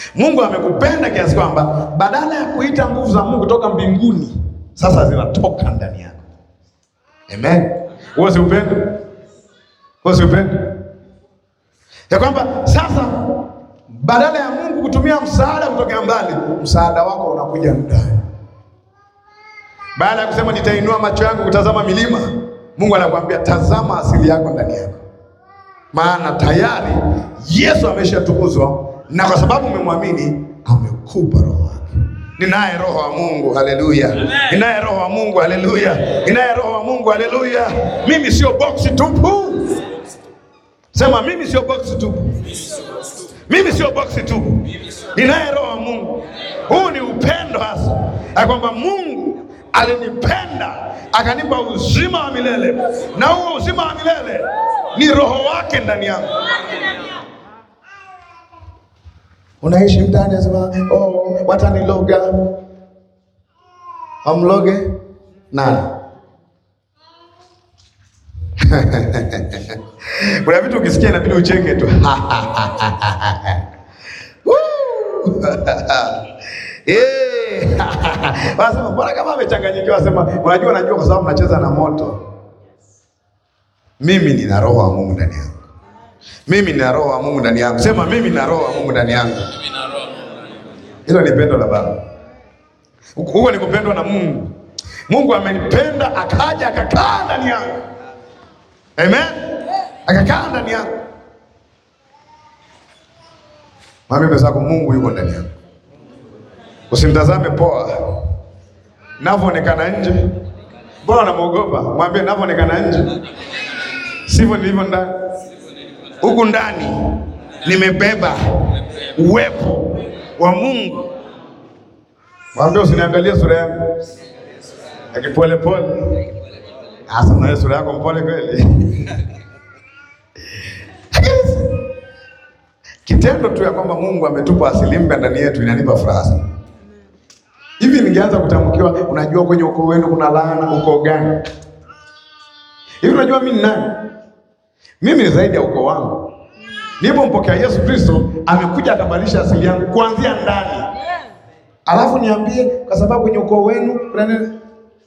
Mungu amekupenda kiasi kwamba badala ya kuita nguvu za Mungu kutoka mbinguni, sasa zinatoka ndani yako. Amen. Huo si upendo? Huo si upendo? Ya kwamba sasa badala ya Mungu kutumia msaada kutokea mbali, msaada wako unakuja ndani. Baada ya kusema nitainua macho yangu kutazama milima, Mungu anakuambia tazama asili yako ndani yako, maana tayari Yesu ameshatukuzwa, na kwa sababu umemwamini amekupa roho wake. Ninaye roho wa Mungu, haleluya! Ninaye roho wa Mungu, haleluya! Ninaye roho wa Mungu, haleluya! Mimi sio boksi tupu. Sema mimi sio boksi tupu. Mimi sio boksi tupu. Ninaye roho wa Mungu. Huu ni upendo hasa, ya kwamba Mungu alinipenda akanipa uzima wa milele, na huo uzima wa milele ni roho wake ndani yangu. Unaishi mtaani, nasema oh, wataniloga. Wamloge nani? Kuna vitu ukisikia inabidi ucheke tu. Woo! Eh. Wanasema mbona kama amechanganyikiwa, wasema unajua, najua kwa sababu mnacheza na moto. Mimi nina roho wa Mungu ndani yangu. Mimi nina roho wa Mungu ndani yangu. Sema mimi nina roho wa Mungu ndani yangu. Hilo ni pendo la Baba. Huko ni kupendwa na Mungu. Mungu amenipenda akaja akakaa ndani yangu. Amen. Akakaa ndani yangu. Mwambie mwenzako Mungu yuko ndani yangu. Usimtazame poa. Navyoonekana nje. Mbona unamwogopa? Mwambie navyoonekana nje. Sivyo nilivyo ndani. Huku ndani nimebeba uwepo wa Mungu. Mwambie usiniangalie sura yangu. Akipole pole. Asa na sura yako mpole kweli. Kitendo tu ya kwamba Mungu ametupa asili mpya ndani yetu inanipa furaha sana. Hivi ningeanza kutamkiwa, unajua kwenye ukoo wenu kuna laana, ukoo gani? Hivi unajua mimi ni nani? Mimi ni zaidi ya ukoo wangu. Nilipompokea Yesu Kristo, amekuja akabadilisha asili yangu kuanzia ndani. Alafu niambie, kwa sababu kwenye ukoo wenu kuna nini?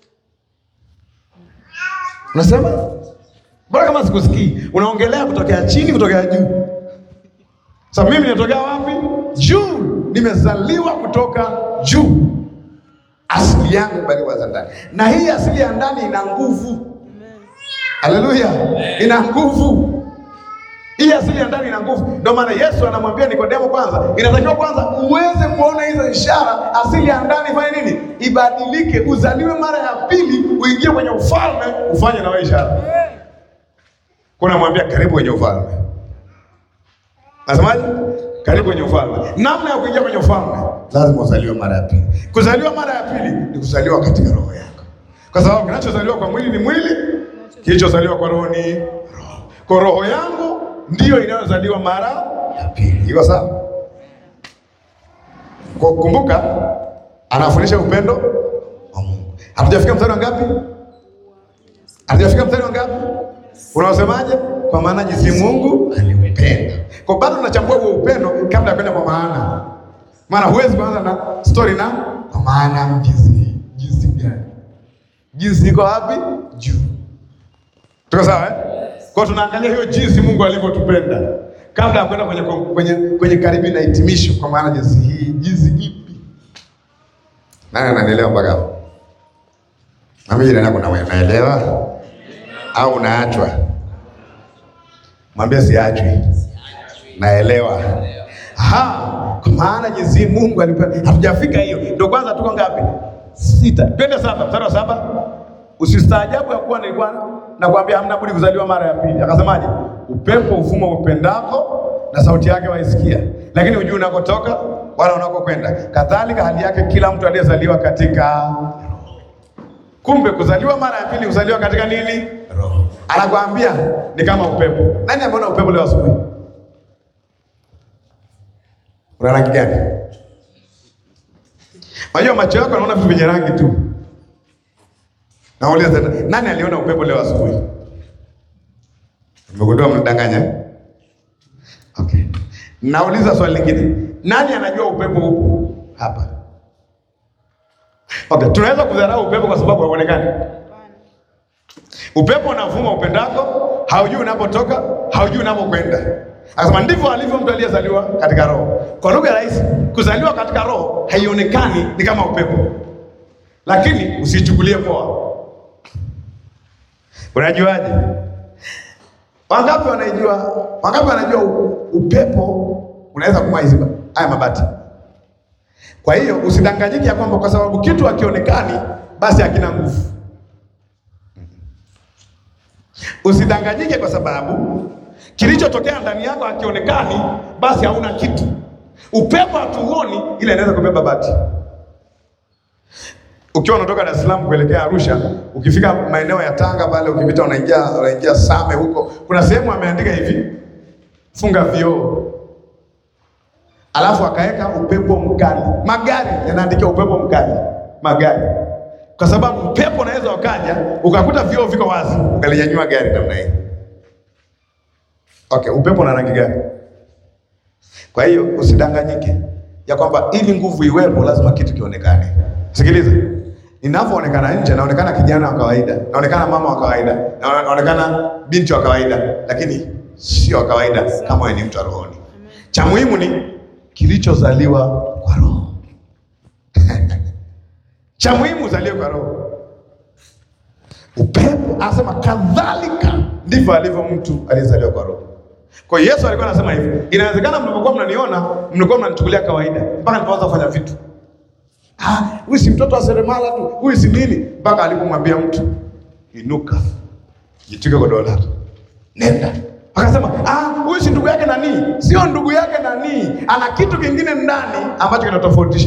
Unasema mbona kama sikusikii? Unaongelea kutokea chini, kutokea juu. Sasa mimi ninatokea wapi? Juu. Nimezaliwa kutoka juu. Asili yangu bali za ndani, na hii asili ya ndani ina nguvu. Haleluya, ina nguvu. Hii asili ya ndani ina nguvu. Ndio maana Yesu anamwambia Nikodemo, kwanza inatakiwa kwanza uweze kuona hizo ishara. Asili ya ndani ifanye nini? Ibadilike, uzaliwe mara ya pili, uingie kwenye ufalme, ufanye na wewe ishara. Kuna mwambia karibu kwenye ufalme. Nasemaje? Karibu kwenye ufalme. Namna ya kuingia kwenye ufalme, lazima uzaliwe mara ya pili. Kuzaliwa mara ya pili ni kuzaliwa katika roho yako, kwa sababu kinachozaliwa kwa mwili ni mwili, kilichozaliwa kwa roho ni roho. Kwa roho yangu ndiyo inayozaliwa mara ya pili. Iko sawa? Kwa kumbuka, anafundisha upendo wa Mungu. Hatujafika mstari wa ngapi? Hatujafika mstari wa ngapi? Unaosemaje? Kwa maana jinsi Mungu alimpenda. Kwa bado tunachambua huo upendo kabla ya kwenda kwa maana. Maana huwezi kuanza na story na kwa maana jinsi jinsi gani? Jinsi iko wapi? Juu. Tuko sawa eh? Kwa tunaangalia hiyo jinsi Mungu alivyotupenda kabla ya kwenda kwenye kwenye kwenye karibu na hitimisho kwa maana jinsi hii jinsi ipi? Nani ananielewa mpaka hapo? Mami jirani yako na wewe unaelewa? Au unaachwa? Mwambie siachwi. Naelewa. Ha, kwa maana jinsi Mungu alipenda. Hatujafika hiyo. Ndio kwanza tuko ngapi? Sita. Twende saba, mstari wa saba. Usistaajabu ya kuwa nilikuwa nakwambia hamna budi kuzaliwa mara ya pili. Akasemaje? Upepo uvuma upendako na sauti yake waisikia, lakini hujui unakotoka wala unakokwenda. Kadhalika hali yake kila mtu aliyezaliwa katika Kumbe kuzaliwa mara ya pili kuzaliwa katika nini? Roho. Anakuambia ni kama upepo. Nani ameona upepo leo asubuhi? Una rangi gani? Unajua macho yako yanaona vitu vyenye rangi tu. Nauliza tena, nani aliona upepo leo asubuhi? Umegundua mnadanganya? Okay. Nauliza swali lingine. Nani anajua upepo upo hapa? Okay, tunaweza kudharau upepo kwa sababu hauonekani. Upepo unavuma upendako, haujui unapotoka, haujui unapokwenda. Akasema ndivyo alivyo mtu aliyezaliwa katika roho. Kwa lugha rahisi, kuzaliwa katika roho haionekani, ni kama upepo, lakini usichukulie poa. Unajuaje? Wangapi wanaijua? Wangapi wanajua u- upepo unaweza kung'oa hizi haya mabati? Kwa hiyo usidanganyike ya kwamba kwa sababu kitu hakionekani basi hakina nguvu. Usidanganyike kwa sababu kilichotokea ndani yako hakionekani basi hauna kitu. Upepo hatuuoni, ila inaweza kubeba bati. Ukiwa unatoka Dar es Salaam kuelekea Arusha, ukifika maeneo ya Tanga pale, ukipita unaingia unaingia Same huko, kuna sehemu ameandika hivi, funga vioo, alafu akaweka upepo mkali. Magari yanaandikia upepo mkali, magari, kwa sababu upepo unaweza ukaja ukakuta vioo viko wazi, ukalinyanyua gari namna hii. Okay, upepo una rangi gani? Kwa hiyo usidanganyike ya kwamba ili nguvu iwepo lazima kitu kionekane. Sikiliza, ninavyoonekana nje naonekana kijana wa kawaida, naonekana mama wa kawaida, na- naonekana binti wa kawaida, lakini sio wa kawaida kama wewe ni mtu wa rohoni. Cha muhimu ni kilichozaliwa kwa roho. Cha muhimu uzaliwe kwa roho. Upepo anasema kadhalika ndivyo alivyo mtu aliyezaliwa kwa roho. Kwa hiyo Yesu alikuwa anasema hivi, inawezekana mlipokuwa mnaniona mlikuwa mnanichukulia kawaida mpaka nilipoanza kufanya vitu. Ah, huyu si mtoto wa seremala tu, huyu si nini, mpaka alipomwambia mtu inuka, jitwike godoro lako, nenda. Akasema ah, huyu si ndugu yake nani? Sio ndugu yake nani, ana kitu kingine ndani ambacho kinatofautisha.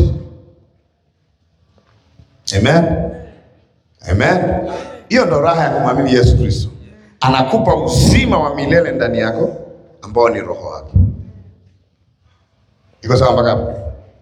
Amen. Amen. Hiyo ndo raha ya kumwamini Yesu Kristo. Anakupa uzima wa milele ndani yako ambao ni roho wake. Iko sawa mpaka hapo?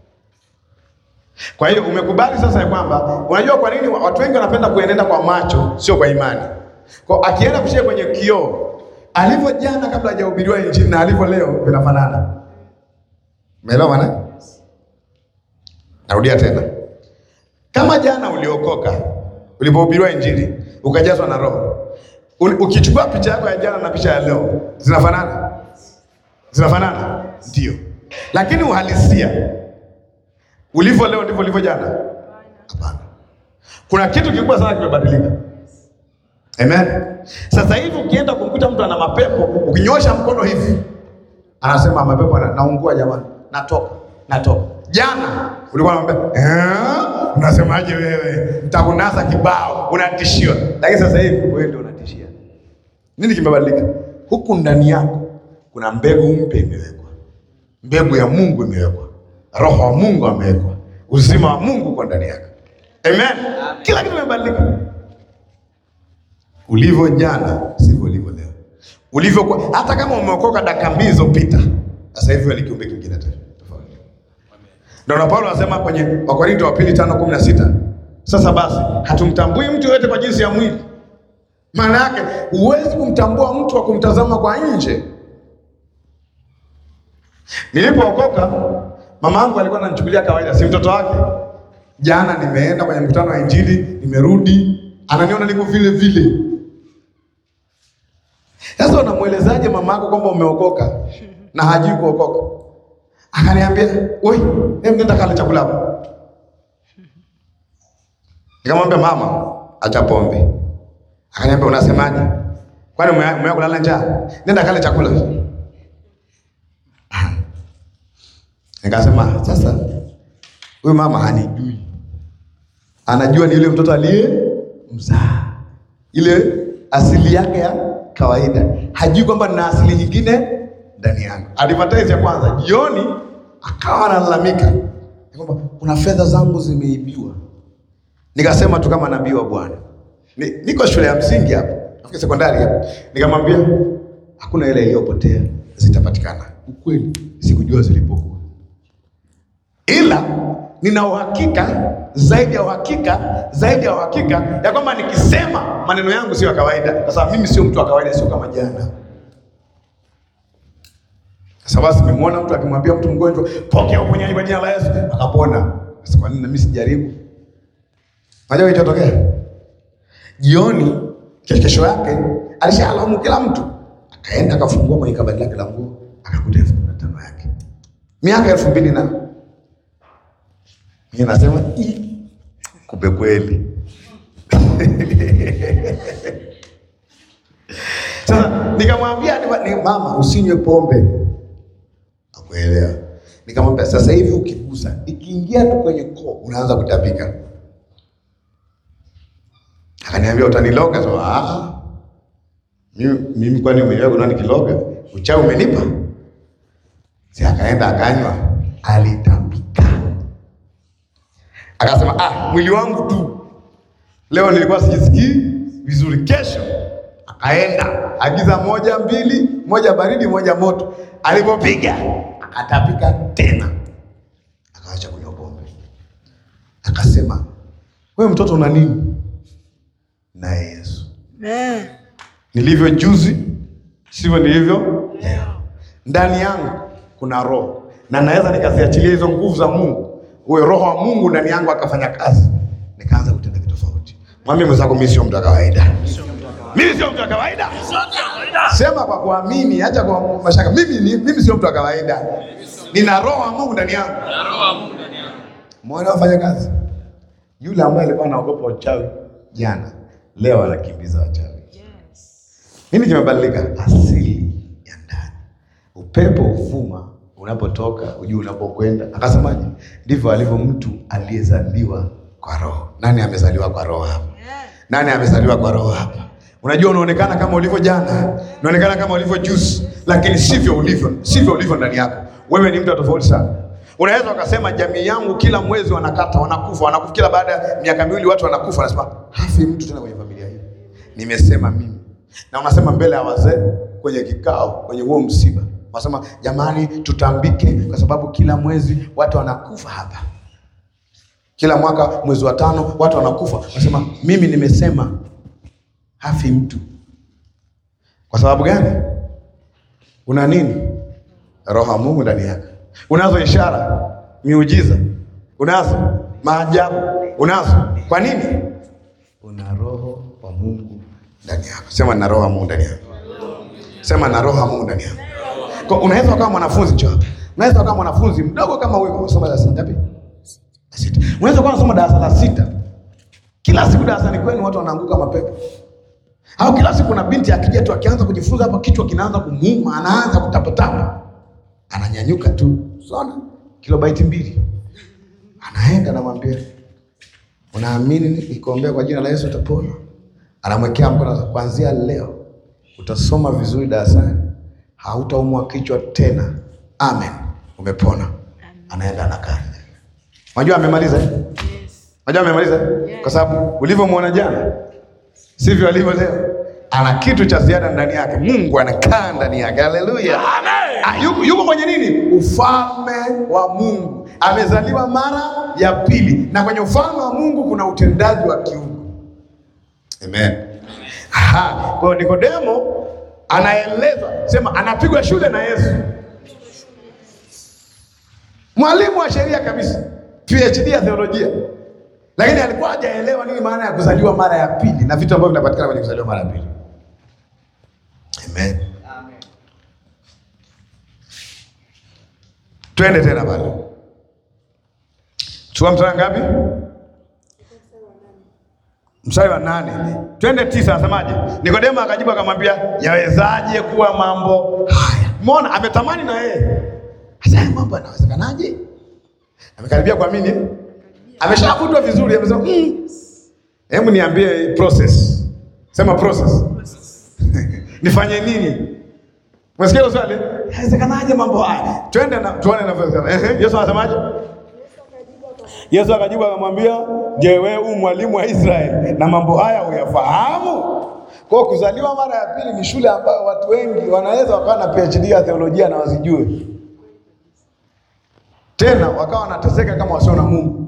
Kwa hiyo umekubali sasa ya kwamba unajua kwa nini watu wengi wanapenda kuenenda kwa macho sio kwa imani. Kwa akienda kushia kwenye kioo, alivyo jana kabla hajahubiriwa injili na alivyo leo vinafanana. Umeelewa maana? Narudia tena. Kama jana uliokoka, ulipohubiriwa injili, ukajazwa na roho. Uli- Ukichukua picha yako ya jana na picha ya leo, zinafanana? Zinafanana? Ndio. Lakini uhalisia ulivyo leo ndivyo ulivyo jana? Hapana. Kuna kitu kikubwa sana kimebadilika. Amen. Sasa hivi ukienda kumkuta mtu ana mapepo, ukinyosha mkono hivi, anasema mapepo na, naungua jamani, natoka, natoka. Jana ulikuwa unamwambia eh, unasemaje wewe? Nitakunasa kibao, unatishiwa. Lakini sasa hivi wewe ndio unatishia. Nini kimebadilika? Huku ndani yako kuna mbegu mpya imewekwa, mbegu ya Mungu imewekwa, roho wa Mungu amewekwa, uzima wa Mungu uko ndani yako. Amen. Kila kitu kimebadilika. Ulivyo jana sivyo ulivyo leo. Ulivyokuwa hata kama umeokoka dakika mbili zilizopita, sasa hivi wewe ni kiumbe kingine tena tofauti. Ndio na Paulo anasema kwenye Wakorinto wa pili tano kumi na sita sasa basi hatumtambui mtu yoyote kwa jinsi ya mwili. Maana yake huwezi kumtambua mtu kwa kumtazama kwa nje. Nilipookoka mama yangu alikuwa ananichukulia kawaida, si mtoto wake. Jana nimeenda kwenye mkutano wa Injili, nimerudi, ananiona niko vile vile. Sasa unamwelezaje mama yako kwamba umeokoka na hajui kuokoka? Akaniambia, "Oi, hebu nenda kale chakula hapo." Nikamwambia, "Mama, acha pombe." Akaniambia, "Unasemaje? Kwani ume- umewahi kulala njaa? Nenda kale chakula." Nikasema, "Sasa huyu mama hanijui. Anajua ni yule mtoto aliye mzaa. Ile asili yake ya kawaida. Hajui kwamba nina asili nyingine ndani yangu. Advertise ya kwanza, jioni akawa analalamika ya kwamba kuna fedha zangu zimeibiwa. Nikasema tu kama nabii wa Bwana. Ni, niko shule ya msingi hapa, nafikiri sekondari hapa. Nikamwambia hakuna ile iliyopotea, zitapatikana. Ukweli sikujua zilipokuwa, ila nina uhakika zaidi ya uhakika zaidi ya uhakika ya kwamba nikisema maneno yangu sio ya kawaida, kwa sababu mimi sio mtu wa kawaida, sio kama jana. Sasa basi nimemwona mtu akimwambia mtu mgonjwa, pokea uponyaji kwa jina la Yesu, akapona. Sasa kwa nini na mimi sijaribu? Unajua kilichotokea? Jioni kesho yake alishalaumu kila mtu, akaenda akafungua kwenye kabati lake la nguo, akakuta elfu kumi na tano yake, miaka elfu mbili na mimi nasema "Ih, kumbe kweli. Sasa nikamwambia ni, ni mama, usinywe pombe. Akuelewa. Nikamwambia sasa hivi ukigusa, ikiingia tu kwenye koo unaanza kutapika. Akaniambia utaniloga. So, ah, mimi, mimi kwani umeniwa kuna nikiloga? Uchawi umenipa? Si akaenda akanywa, alitapika. Akasema ah, mwili wangu tu leo nilikuwa sijisikii vizuri. Kesho akaenda agiza moja mbili, moja baridi, moja moto. Alipopiga akatapika tena, akaacha kunywa pombe. Akasema wewe mtoto una nini? Naye Yesu, Amen. nilivyo juzi sivyo nilivyo leo. Ndani yangu kuna roho na naweza nikaziachilia hizo nguvu za Mungu, huyo roho wa Mungu ndani yangu akafanya kazi, nikaanza kutenda vitu tofauti. Mwambie mwenzako, mimi sio mtu wa kawaida, mimi sio mtu wa kawaida. Sema kwa kuamini, acha kwa mashaka. Mimi ni, mimi sio mtu wa kawaida, nina roho wa Mungu ndani yangu. Mwana wafanya kazi. Yule ambaye alikuwa anaogopa uchawi jana, leo anakimbiza wachawi. Nini kimebadilika? Asili ya ndani. Upepo uvuma unapotoka, ujui unapokwenda. Akasemaje? Ndivyo alivyo mtu aliyezaliwa kwa roho. Nani amezaliwa kwa roho hapa? Nani amezaliwa kwa roho hapa? Unajua, unaonekana kama ulivyo jana, unaonekana kama ulivyo juzi, lakini sivyo ulivyo, sivyo ulivyo ndani yako. Wewe ni mtu wa tofauti sana. Unaweza ukasema jamii yangu kila mwezi wanakata, wanakufa, wanakufa kila baada ya miaka miwili watu wanakufa. Anasema hafi mtu tena kwenye familia hii. Nimesema mimi, na unasema mbele ya wazee kwenye kikao, kwenye huo msiba, unasema jamani, tutambike kwa sababu kila mwezi watu wanakufa hapa kila mwaka mwezi wa tano watu wanakufa. Nasema mimi nimesema hafi mtu. Kwa sababu gani? Una nini? Roho ya Mungu ndani yako. Unazo ishara, miujiza, unazo maajabu, unazo. Kwa nini? Una roho wa Mungu ndani yako. Sema na roho ya Mungu ndani yako. Sema na roho ya Mungu ndani yako. Kwa unaweza ukawa mwanafunzi njoo. Unaweza ukawa mwanafunzi mdogo kama wewe, unasoma darasa ngapi? La sita. Unaweza kuwa unasoma darasa la sita, kila siku darasani kwenu watu wanaanguka mapepo, au kila siku kuna binti akija tu akianza kujifunza hapa kichwa kinaanza kumuuma, anaanza kutapatapa, ananyanyuka tu sona kilobaiti mbili, anaenda namwambia, unaamini nikikuombea kwa jina la Yesu utapona? Anamwekea mkono, kuanzia leo utasoma vizuri darasani, hautaumwa kichwa tena, amen, umepona. Anaenda anakaa Unajua amemaliza? eh? Unajua amemaliza? eh? Kwa sababu ulivyomwona jana sivyo alivyo leo. Ana kitu cha ziada ndani yake. Mungu anakaa ndani yake. Haleluya. Amen. Yuko, yuko kwenye nini? Ufalme wa Mungu. Amezaliwa mara ya pili, na kwenye ufalme wa Mungu kuna utendaji wa kiungu. Amen. Aha. Kwa hiyo Nikodemo anaelezwa, sema anapigwa shule na Yesu mwalimu wa sheria kabisa, PhD ya theolojia, lakini alikuwa hajaelewa nini maana ya kuzaliwa mara ya pili na vitu ambavyo vinapatikana kwenye kuzaliwa mara ya pili. Amen. Twende tena pale, chukua mstari ngapi? Mstari wa nane. Twende tisa, anasemaje? Nikodemo akajibu akamwambia, yawezaje kuwa mambo haya? Umeona, ametamani na yeye sasa haya mambo yanawezekanaje? Amekaribia kuamini, eh? ameshavutwa vizuri, amesema mm. Hebu niambie process, sema process nifanye nini? Umesikia hilo swali? Inawezekanaje mambo haya? Twende na tuone inavyowezekana. Ehe, Yesu anasemaje? Yesu akajibu akamwambia, je, wewe u mwalimu wa Israeli na mambo haya huyafahamu? Kwa hiyo kuzaliwa mara ya pili ni shule ambayo watu wengi wanaweza wakawa na PhD ya theolojia na wasijue tena wakawa wanateseka kama wasio na Mungu.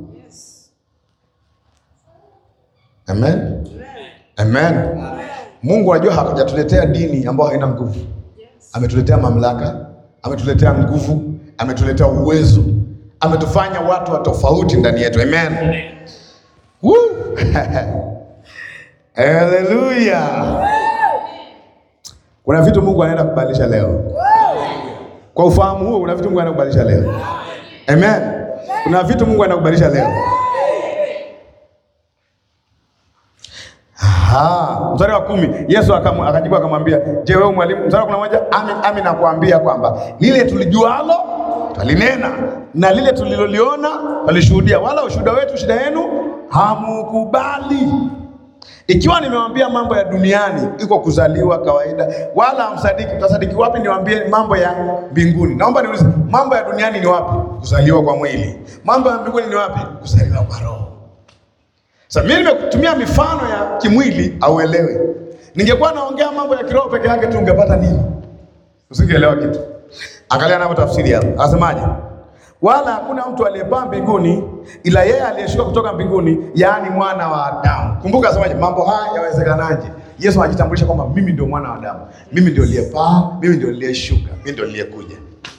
Amen. Amen. Mungu anajua hajatuletea dini ambayo haina nguvu, ametuletea mamlaka, ametuletea nguvu, ametuletea uwezo, ametufanya watu wa tofauti ndani yetu. Amen. Woo! Haleluya! Kuna vitu Mungu anaenda kubadilisha leo. Kwa ufahamu huo, kuna vitu Mungu anaenda kubadilisha leo. Amen. Kuna vitu Mungu anaenda kubadilisha leo. Aha, mstari wa kumi Yesu akamu- akajibu akamwambia, je, wewe mwalimu? Mstari wa kumi na moja amin, amin nakuambia kwamba lile tulijualo twalinena na lile tuliloliona twalishuhudia, wala ushuhuda wetu shida yenu hamukubali. Ikiwa nimewambia mambo ya duniani iko kuzaliwa kawaida, wala hamsadiki, mtasadiki wapi niwaambie mambo ya mbinguni? Naomba niulize, mambo ya duniani ni wapi? Kuzaliwa kwa mwili. Mambo ya mbinguni ni wapi? Kuzaliwa kwa roho. Sasa mimi nimekutumia mifano ya kimwili auelewe. Ningekuwa naongea mambo ya kiroho peke yake tu ungepata nini? Usingeelewa kitu. Angalia navyo tafsiri hapo. Anasemaje? Wala hakuna mtu aliyepaa mbinguni ila yeye aliyeshuka kutoka mbinguni, yaani mwana wa Adamu. Kumbuka asemaje? Mambo haya yawezekanaje? Yesu anajitambulisha kwamba mimi ndio mwana wa Adamu, mimi ndio niliyepaa, mimi ndio niliyeshuka, mimi ndio niliyekuja.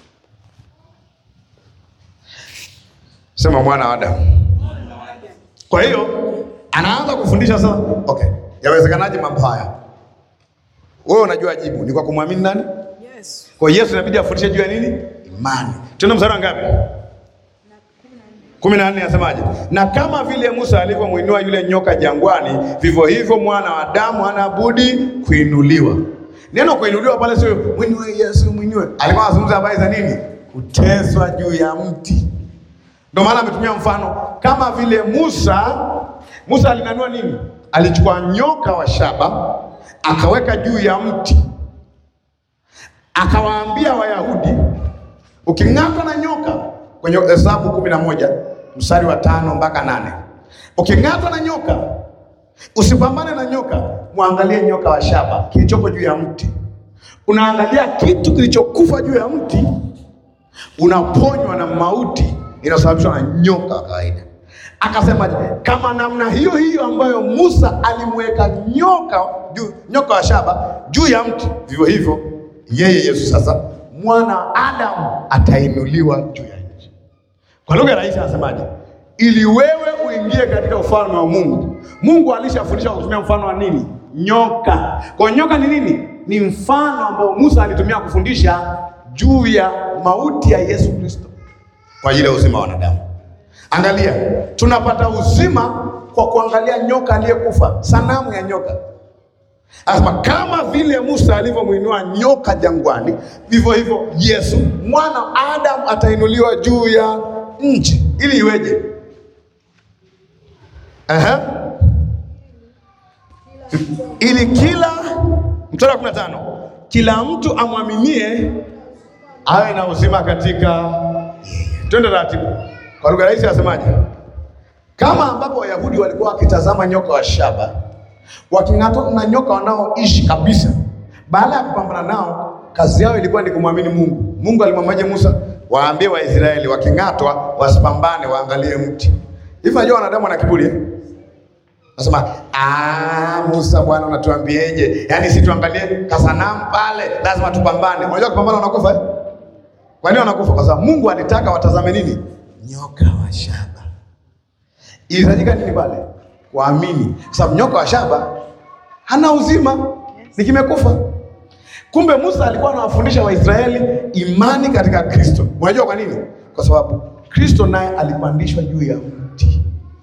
Sema mwana wa Adamu. Kwa hiyo anaanza kufundisha sasa, okay, yawezekanaje mambo haya? Wewe unajua jibu ni kwa kumwamini nani? Yes. Kwa hiyo Yesu inabidi afundishe juu ya nini? Imani. Tuna mstari wa ngapi? kumi na nne anasemaje? Na kama vile Musa alivyomwinua yule nyoka jangwani, vivyo hivyo mwana wa Adamu hana budi kuinuliwa. Neno kuinuliwa pale sio mwinue Yesu, mwinue. Alikuwa anazungumza habari za nini? Kuteswa juu ya mti. Ndio maana ametumia mfano kama vile Musa. Musa alinanua nini? Alichukua nyoka wa shaba akaweka juu ya mti, akawaambia Wayahudi, uking'atwa na nyoka, kwenye Hesabu kumi na moja mstari wa tano mpaka nane uking'atwa na nyoka usipambane na nyoka, mwangalie nyoka wa shaba kilichoko juu ya mti. Unaangalia kitu kilichokufa juu ya mti, unaponywa na mauti inayosababishwa na nyoka wa kawaida. Akasema kama namna hiyo hiyo ambayo Musa alimweka nyoka juu, nyoka wa shaba juu ya mti, vivyo hivyo yeye Yesu sasa mwana wa Adamu atainuliwa juu ya nchi. Kwa lugha rahisi anasemaje? Ili wewe uingie katika ufalme wa Mungu. Mungu alishafundisha kwa kutumia mfano wa nini? Nyoka. Kwa hiyo nyoka ni nini? Ni mfano ambao Musa alitumia kufundisha juu ya mauti ya Yesu Kristo kwa ajili ya uzima wa wanadamu. Angalia, tunapata uzima kwa kuangalia nyoka aliyekufa, sanamu ya nyoka. Anasema kama vile Musa alivyomwinua nyoka jangwani, vivyo hivyo Yesu mwana wa Adamu atainuliwa juu ya nchi. Ili iweje? Aha. Ili kila mstari wa 15 kila mtu amwaminie awe na uzima katika yeye. Twende taratibu. Kwa lugha rahisi anasemaje? Kama ambapo Wayahudi walikuwa wakitazama nyoka wa shaba waking'atwa na nyoka wanaoishi kabisa, baada ya kupambana nao, kazi yao ilikuwa ni kumwamini Mungu. Mungu alimwambiaje Musa? Waambie Waisraeli waking'atwa wasipambane, waangalie mti. Hivi unajua wanadamu wana kiburi eh? Nasema ah, Musa bwana, unatuambieje? Yaani si tuangalie kasanamu pale, lazima tupambane. Unajua kupambana unakufa eh? Kwa nini wanakufa? Kwa sababu Mungu alitaka watazame nini? Nyoka wa shaba. Ilihitajika nini pale? Kuamini, kwa sababu nyoka wa shaba hana uzima, ni kimekufa. Kumbe Musa alikuwa anawafundisha Waisraeli imani katika Kristo. Unajua kwa nini? Kwa sababu Kristo naye alipandishwa juu ya mti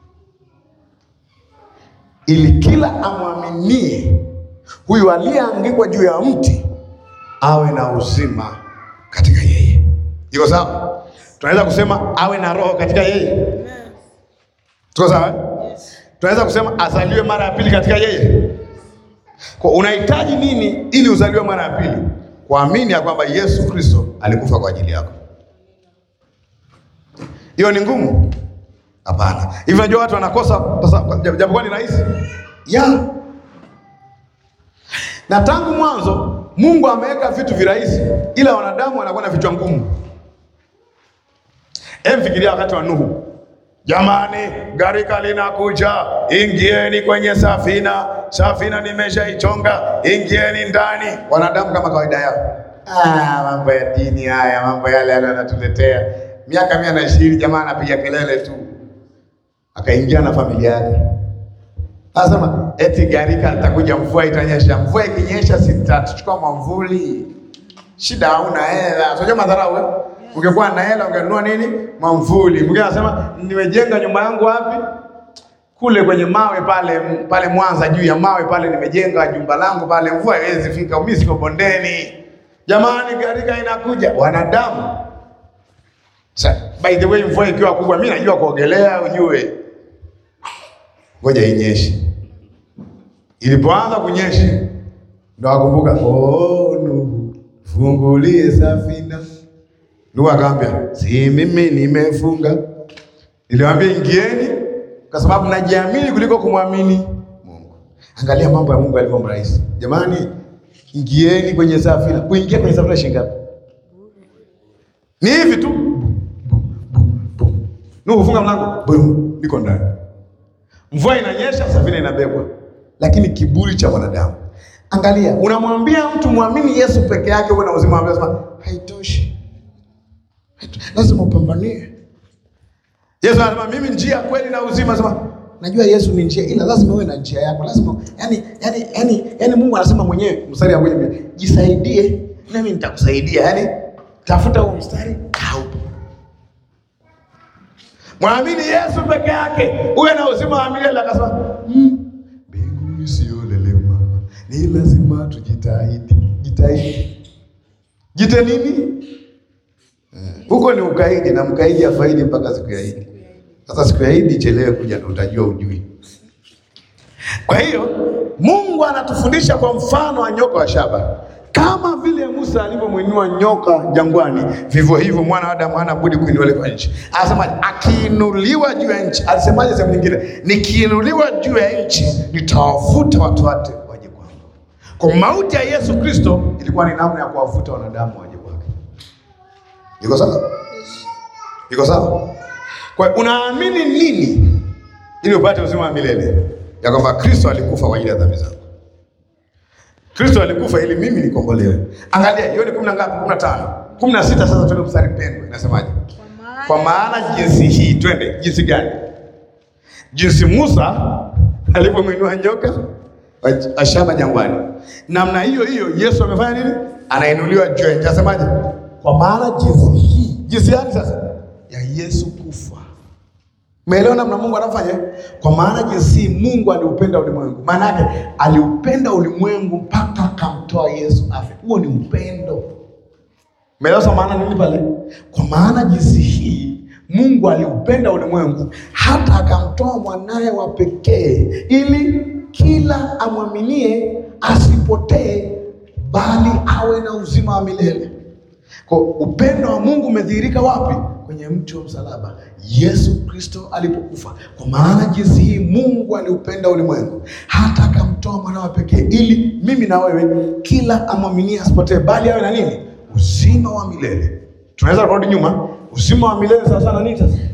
ili kila amwaminie huyu aliyeangikwa juu ya mti awe na uzima katika yeye. Iko sawa? Tunaweza kusema awe na roho katika yeye. Tuko sawa? eh? Tunaweza kusema azaliwe mara ya pili katika yeye. Kwa unahitaji nini ili uzaliwe mara ya pili? Kuamini ya kwamba Yesu Kristo alikufa kwa ajili yako. Hiyo ni ngumu? Hapana. Hivi unajua watu wanakosa sasa, japokuwa ni rahisi ya na tangu mwanzo Mungu ameweka vitu virahisi, ila wanadamu wanakuwa na vichwa ngumu. Hem, fikiria wakati wa Nuhu. Jamani, gharika linakuja, ingieni kwenye safina, safina nimeshaichonga, ingieni ndani. Wanadamu kama kawaida yao Ah, mambo ya dini haya, mambo yale yale anatuletea. Miaka mia na ishirini jamaa anapiga kelele tu, akaingia na familia yake. Anasema eti gharika atakuja, mvua itanyesha. Mvua ikinyesha, sitachukua mwamvuli. Shida hauna hela, unajua madharau eh? Ungekuwa na hela ungenunua nini? Mwamvuli. Mwingine anasema nimejenga nyumba yangu wapi? Kule kwenye mawe pale pale Mwanza, juu ya mawe pale nimejenga jumba langu pale, mvua haiwezi fika, mimi siko bondeni. Jamani, gharika inakuja, wanadamu. Sa, by the way, mvua ikiwa kubwa, mimi najua kuogelea, ujue. Ngoja inyeshe. Ilipoanza kunyesha, ndo akumbuka, oh, Nuhu, fungulie safina. Nuhu akamwambia, si mimi nimefunga, niliwaambia ingieni, kwa sababu najiamini kuliko kumwamini Mungu. Angalia mambo ya Mungu yalivyo mrahisi, jamani. Ingieni kwenye safina. Kuingia kwenye safina shilingi ngapi? Ni hivi tu. Nuhu funga mlango, boom, niko ndani. Mvua inanyesha, safina inabebwa, lakini kiburi cha mwanadamu. Angalia, unamwambia mtu mwamini Yesu peke yake uwe na uzima wa milele, anasema haitoshi, Haitoshi. lazima upambanie. Yesu anasema mimi njia, kweli na uzima. Anasema najua Yesu ni njia, ila lazima uwe na njia yako, lazima yani, yani, yani, yani Mungu anasema mwenyewe, mstari wa kwenye jisaidie, nami nitakusaidia. Yani tafuta huo mstari, kaupo Mwamini Yesu peke yake uwe na uzima wa milele. Akasema mbinguni sio lelema, ni lazima tujitahidi. Jitahidi, jite nini? Eh, Huko ni ukaidi, na mkaidi afaidi mpaka siku ya Idi. Sasa siku ya Idi ichelewe kuja, ndio utajua ujui. Kwa hiyo Mungu anatufundisha kwa mfano wa nyoka wa shaba. Kama vile Musa alivyomwinua nyoka jangwani, vivyo hivyo mwana wa Adamu hana budi kuinuliwa kwa nchi. Anasema akiinuliwa juu ya nchi, alisemaje sehemu nyingine? Nikiinuliwa juu ya nchi, nitawavuta watu wote waje kwangu. Kwa mauti ya Yesu Kristo ilikuwa ni namna ya kuwavuta wanadamu waje kwake. Iko sawa? Iko sawa? Kwa hiyo unaamini nini ili upate uzima wa milele? Ya kwamba Kristo alikufa kwa ajili ya dhambi zangu. Kristo alikufa ili mimi nikombolewe. Angalia, hiyo ni kumi na ngapi? kumi na tano. kumi na sita sasa tuende mstari pendwa. Inasemaje? Kwa maana jinsi hii, twende jinsi gani? Jinsi Musa alipomwinua nyoka wa shaba jangwani, namna hiyo hiyo Yesu amefanya nini? Anainuliwa juu ya nchi. Asemaje? Kwa maana jinsi hii, jinsi gani sasa? Ya Yesu kufa Umeelewa namna Mungu anafanya? Kwa maana jinsi Mungu aliupenda ulimwengu. Maana yake aliupenda ulimwengu mpaka akamtoa Yesu afe. Huo ni upendo. Umeelewa sasa maana nini pale? Kwa maana jinsi hii Mungu aliupenda ulimwengu hata akamtoa mwanaye wa pekee ili kila amwaminie asipotee bali awe na uzima wa milele. Kwa upendo wa Mungu umedhihirika wapi? Kwenye mti wa msalaba, Yesu Kristo alipokufa. Kwa maana jinsi hii Mungu aliupenda ulimwengu hata akamtoa mwana wa pekee, ili mimi na wewe kila amwaminie asipotee, bali awe na nini? Uzima wa milele. Tunaweza kurudi nyuma, uzima wa milele sawa sana nini sasa?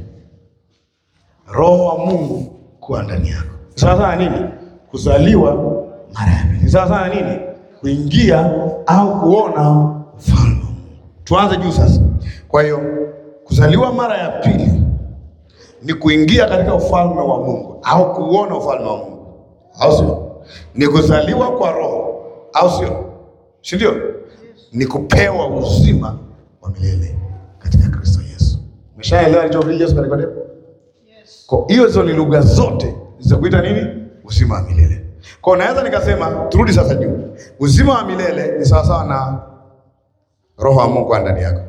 Roho wa Mungu kuwa ndani yako. Sawa sana nini? Kuzaliwa mara ya pili. Sawa sana nini? Kuingia au kuona ufalme wa Mungu. Tuanze juu sasa. Kwa hiyo kuzaliwa mara ya pili ni kuingia katika ufalme wa Mungu au kuona ufalme wa Mungu, au sio? Ni kuzaliwa kwa Roho, au sio? Si ndio? Ni kupewa uzima wa milele katika Kristo Yesu. Umeshaelewa alichohubiri Yesu katika Nikodemo? Kwa hiyo hizo ni lugha zote za kuita nini? Uzima wa milele. Kwa hiyo naweza nikasema, turudi sasa juu, uzima wa milele ni sawasawa na roho wa Mungu ndani yako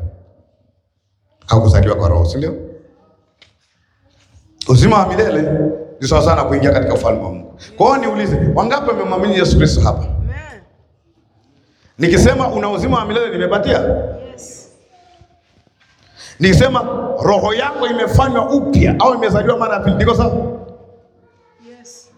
au kuzaliwa kwa roho, si ndio? Uzima wa milele ni sawa sana kuingia katika ufalme wa Mungu. Kwa hiyo niulize, wangapi wamemwamini Yesu Kristo hapa? Amen. Nikisema una uzima wa milele nimepatia? Yes. Nikisema roho yako imefanywa upya au imezaliwa mara ya pili, niko sawa? Yes.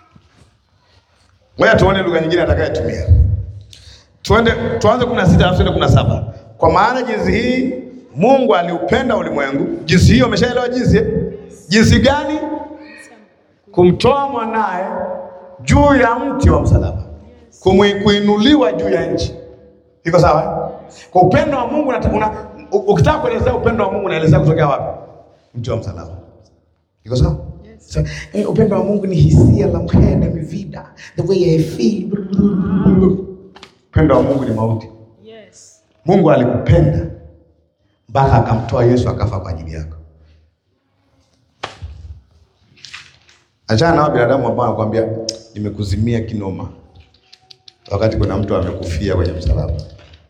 Ngoja tuone lugha nyingine atakayetumia. Tuende tuanze 16 alafu tuende 17. Kwa maana jinsi hii Mungu aliupenda ulimwengu, jinsi hiyo umeshaelewa jinsi eh? Jinsi gani? Kumtoa mwanaye juu ya mti wa msalaba, Kumwi- kuinuliwa juu ya nchi. Iko sawa? eh? Kwa upendo wa Mungu unata- una, u- ukitaka kuelezea upendo wa Mungu unaelezea kutokea wapi? Mti wa msalaba. Iko sawa? So, eh, upendo wa Mungu ni hisia la mhene mivida, the way I feel. Upendo wa Mungu ni mauti. Yes. Mungu alikupenda mpaka akamtoa Yesu akafa kwa ajili yako. Achana na hao binadamu ambao wanakuambia nimekuzimia kinoma, wakati kuna mtu amekufia kwenye msalaba.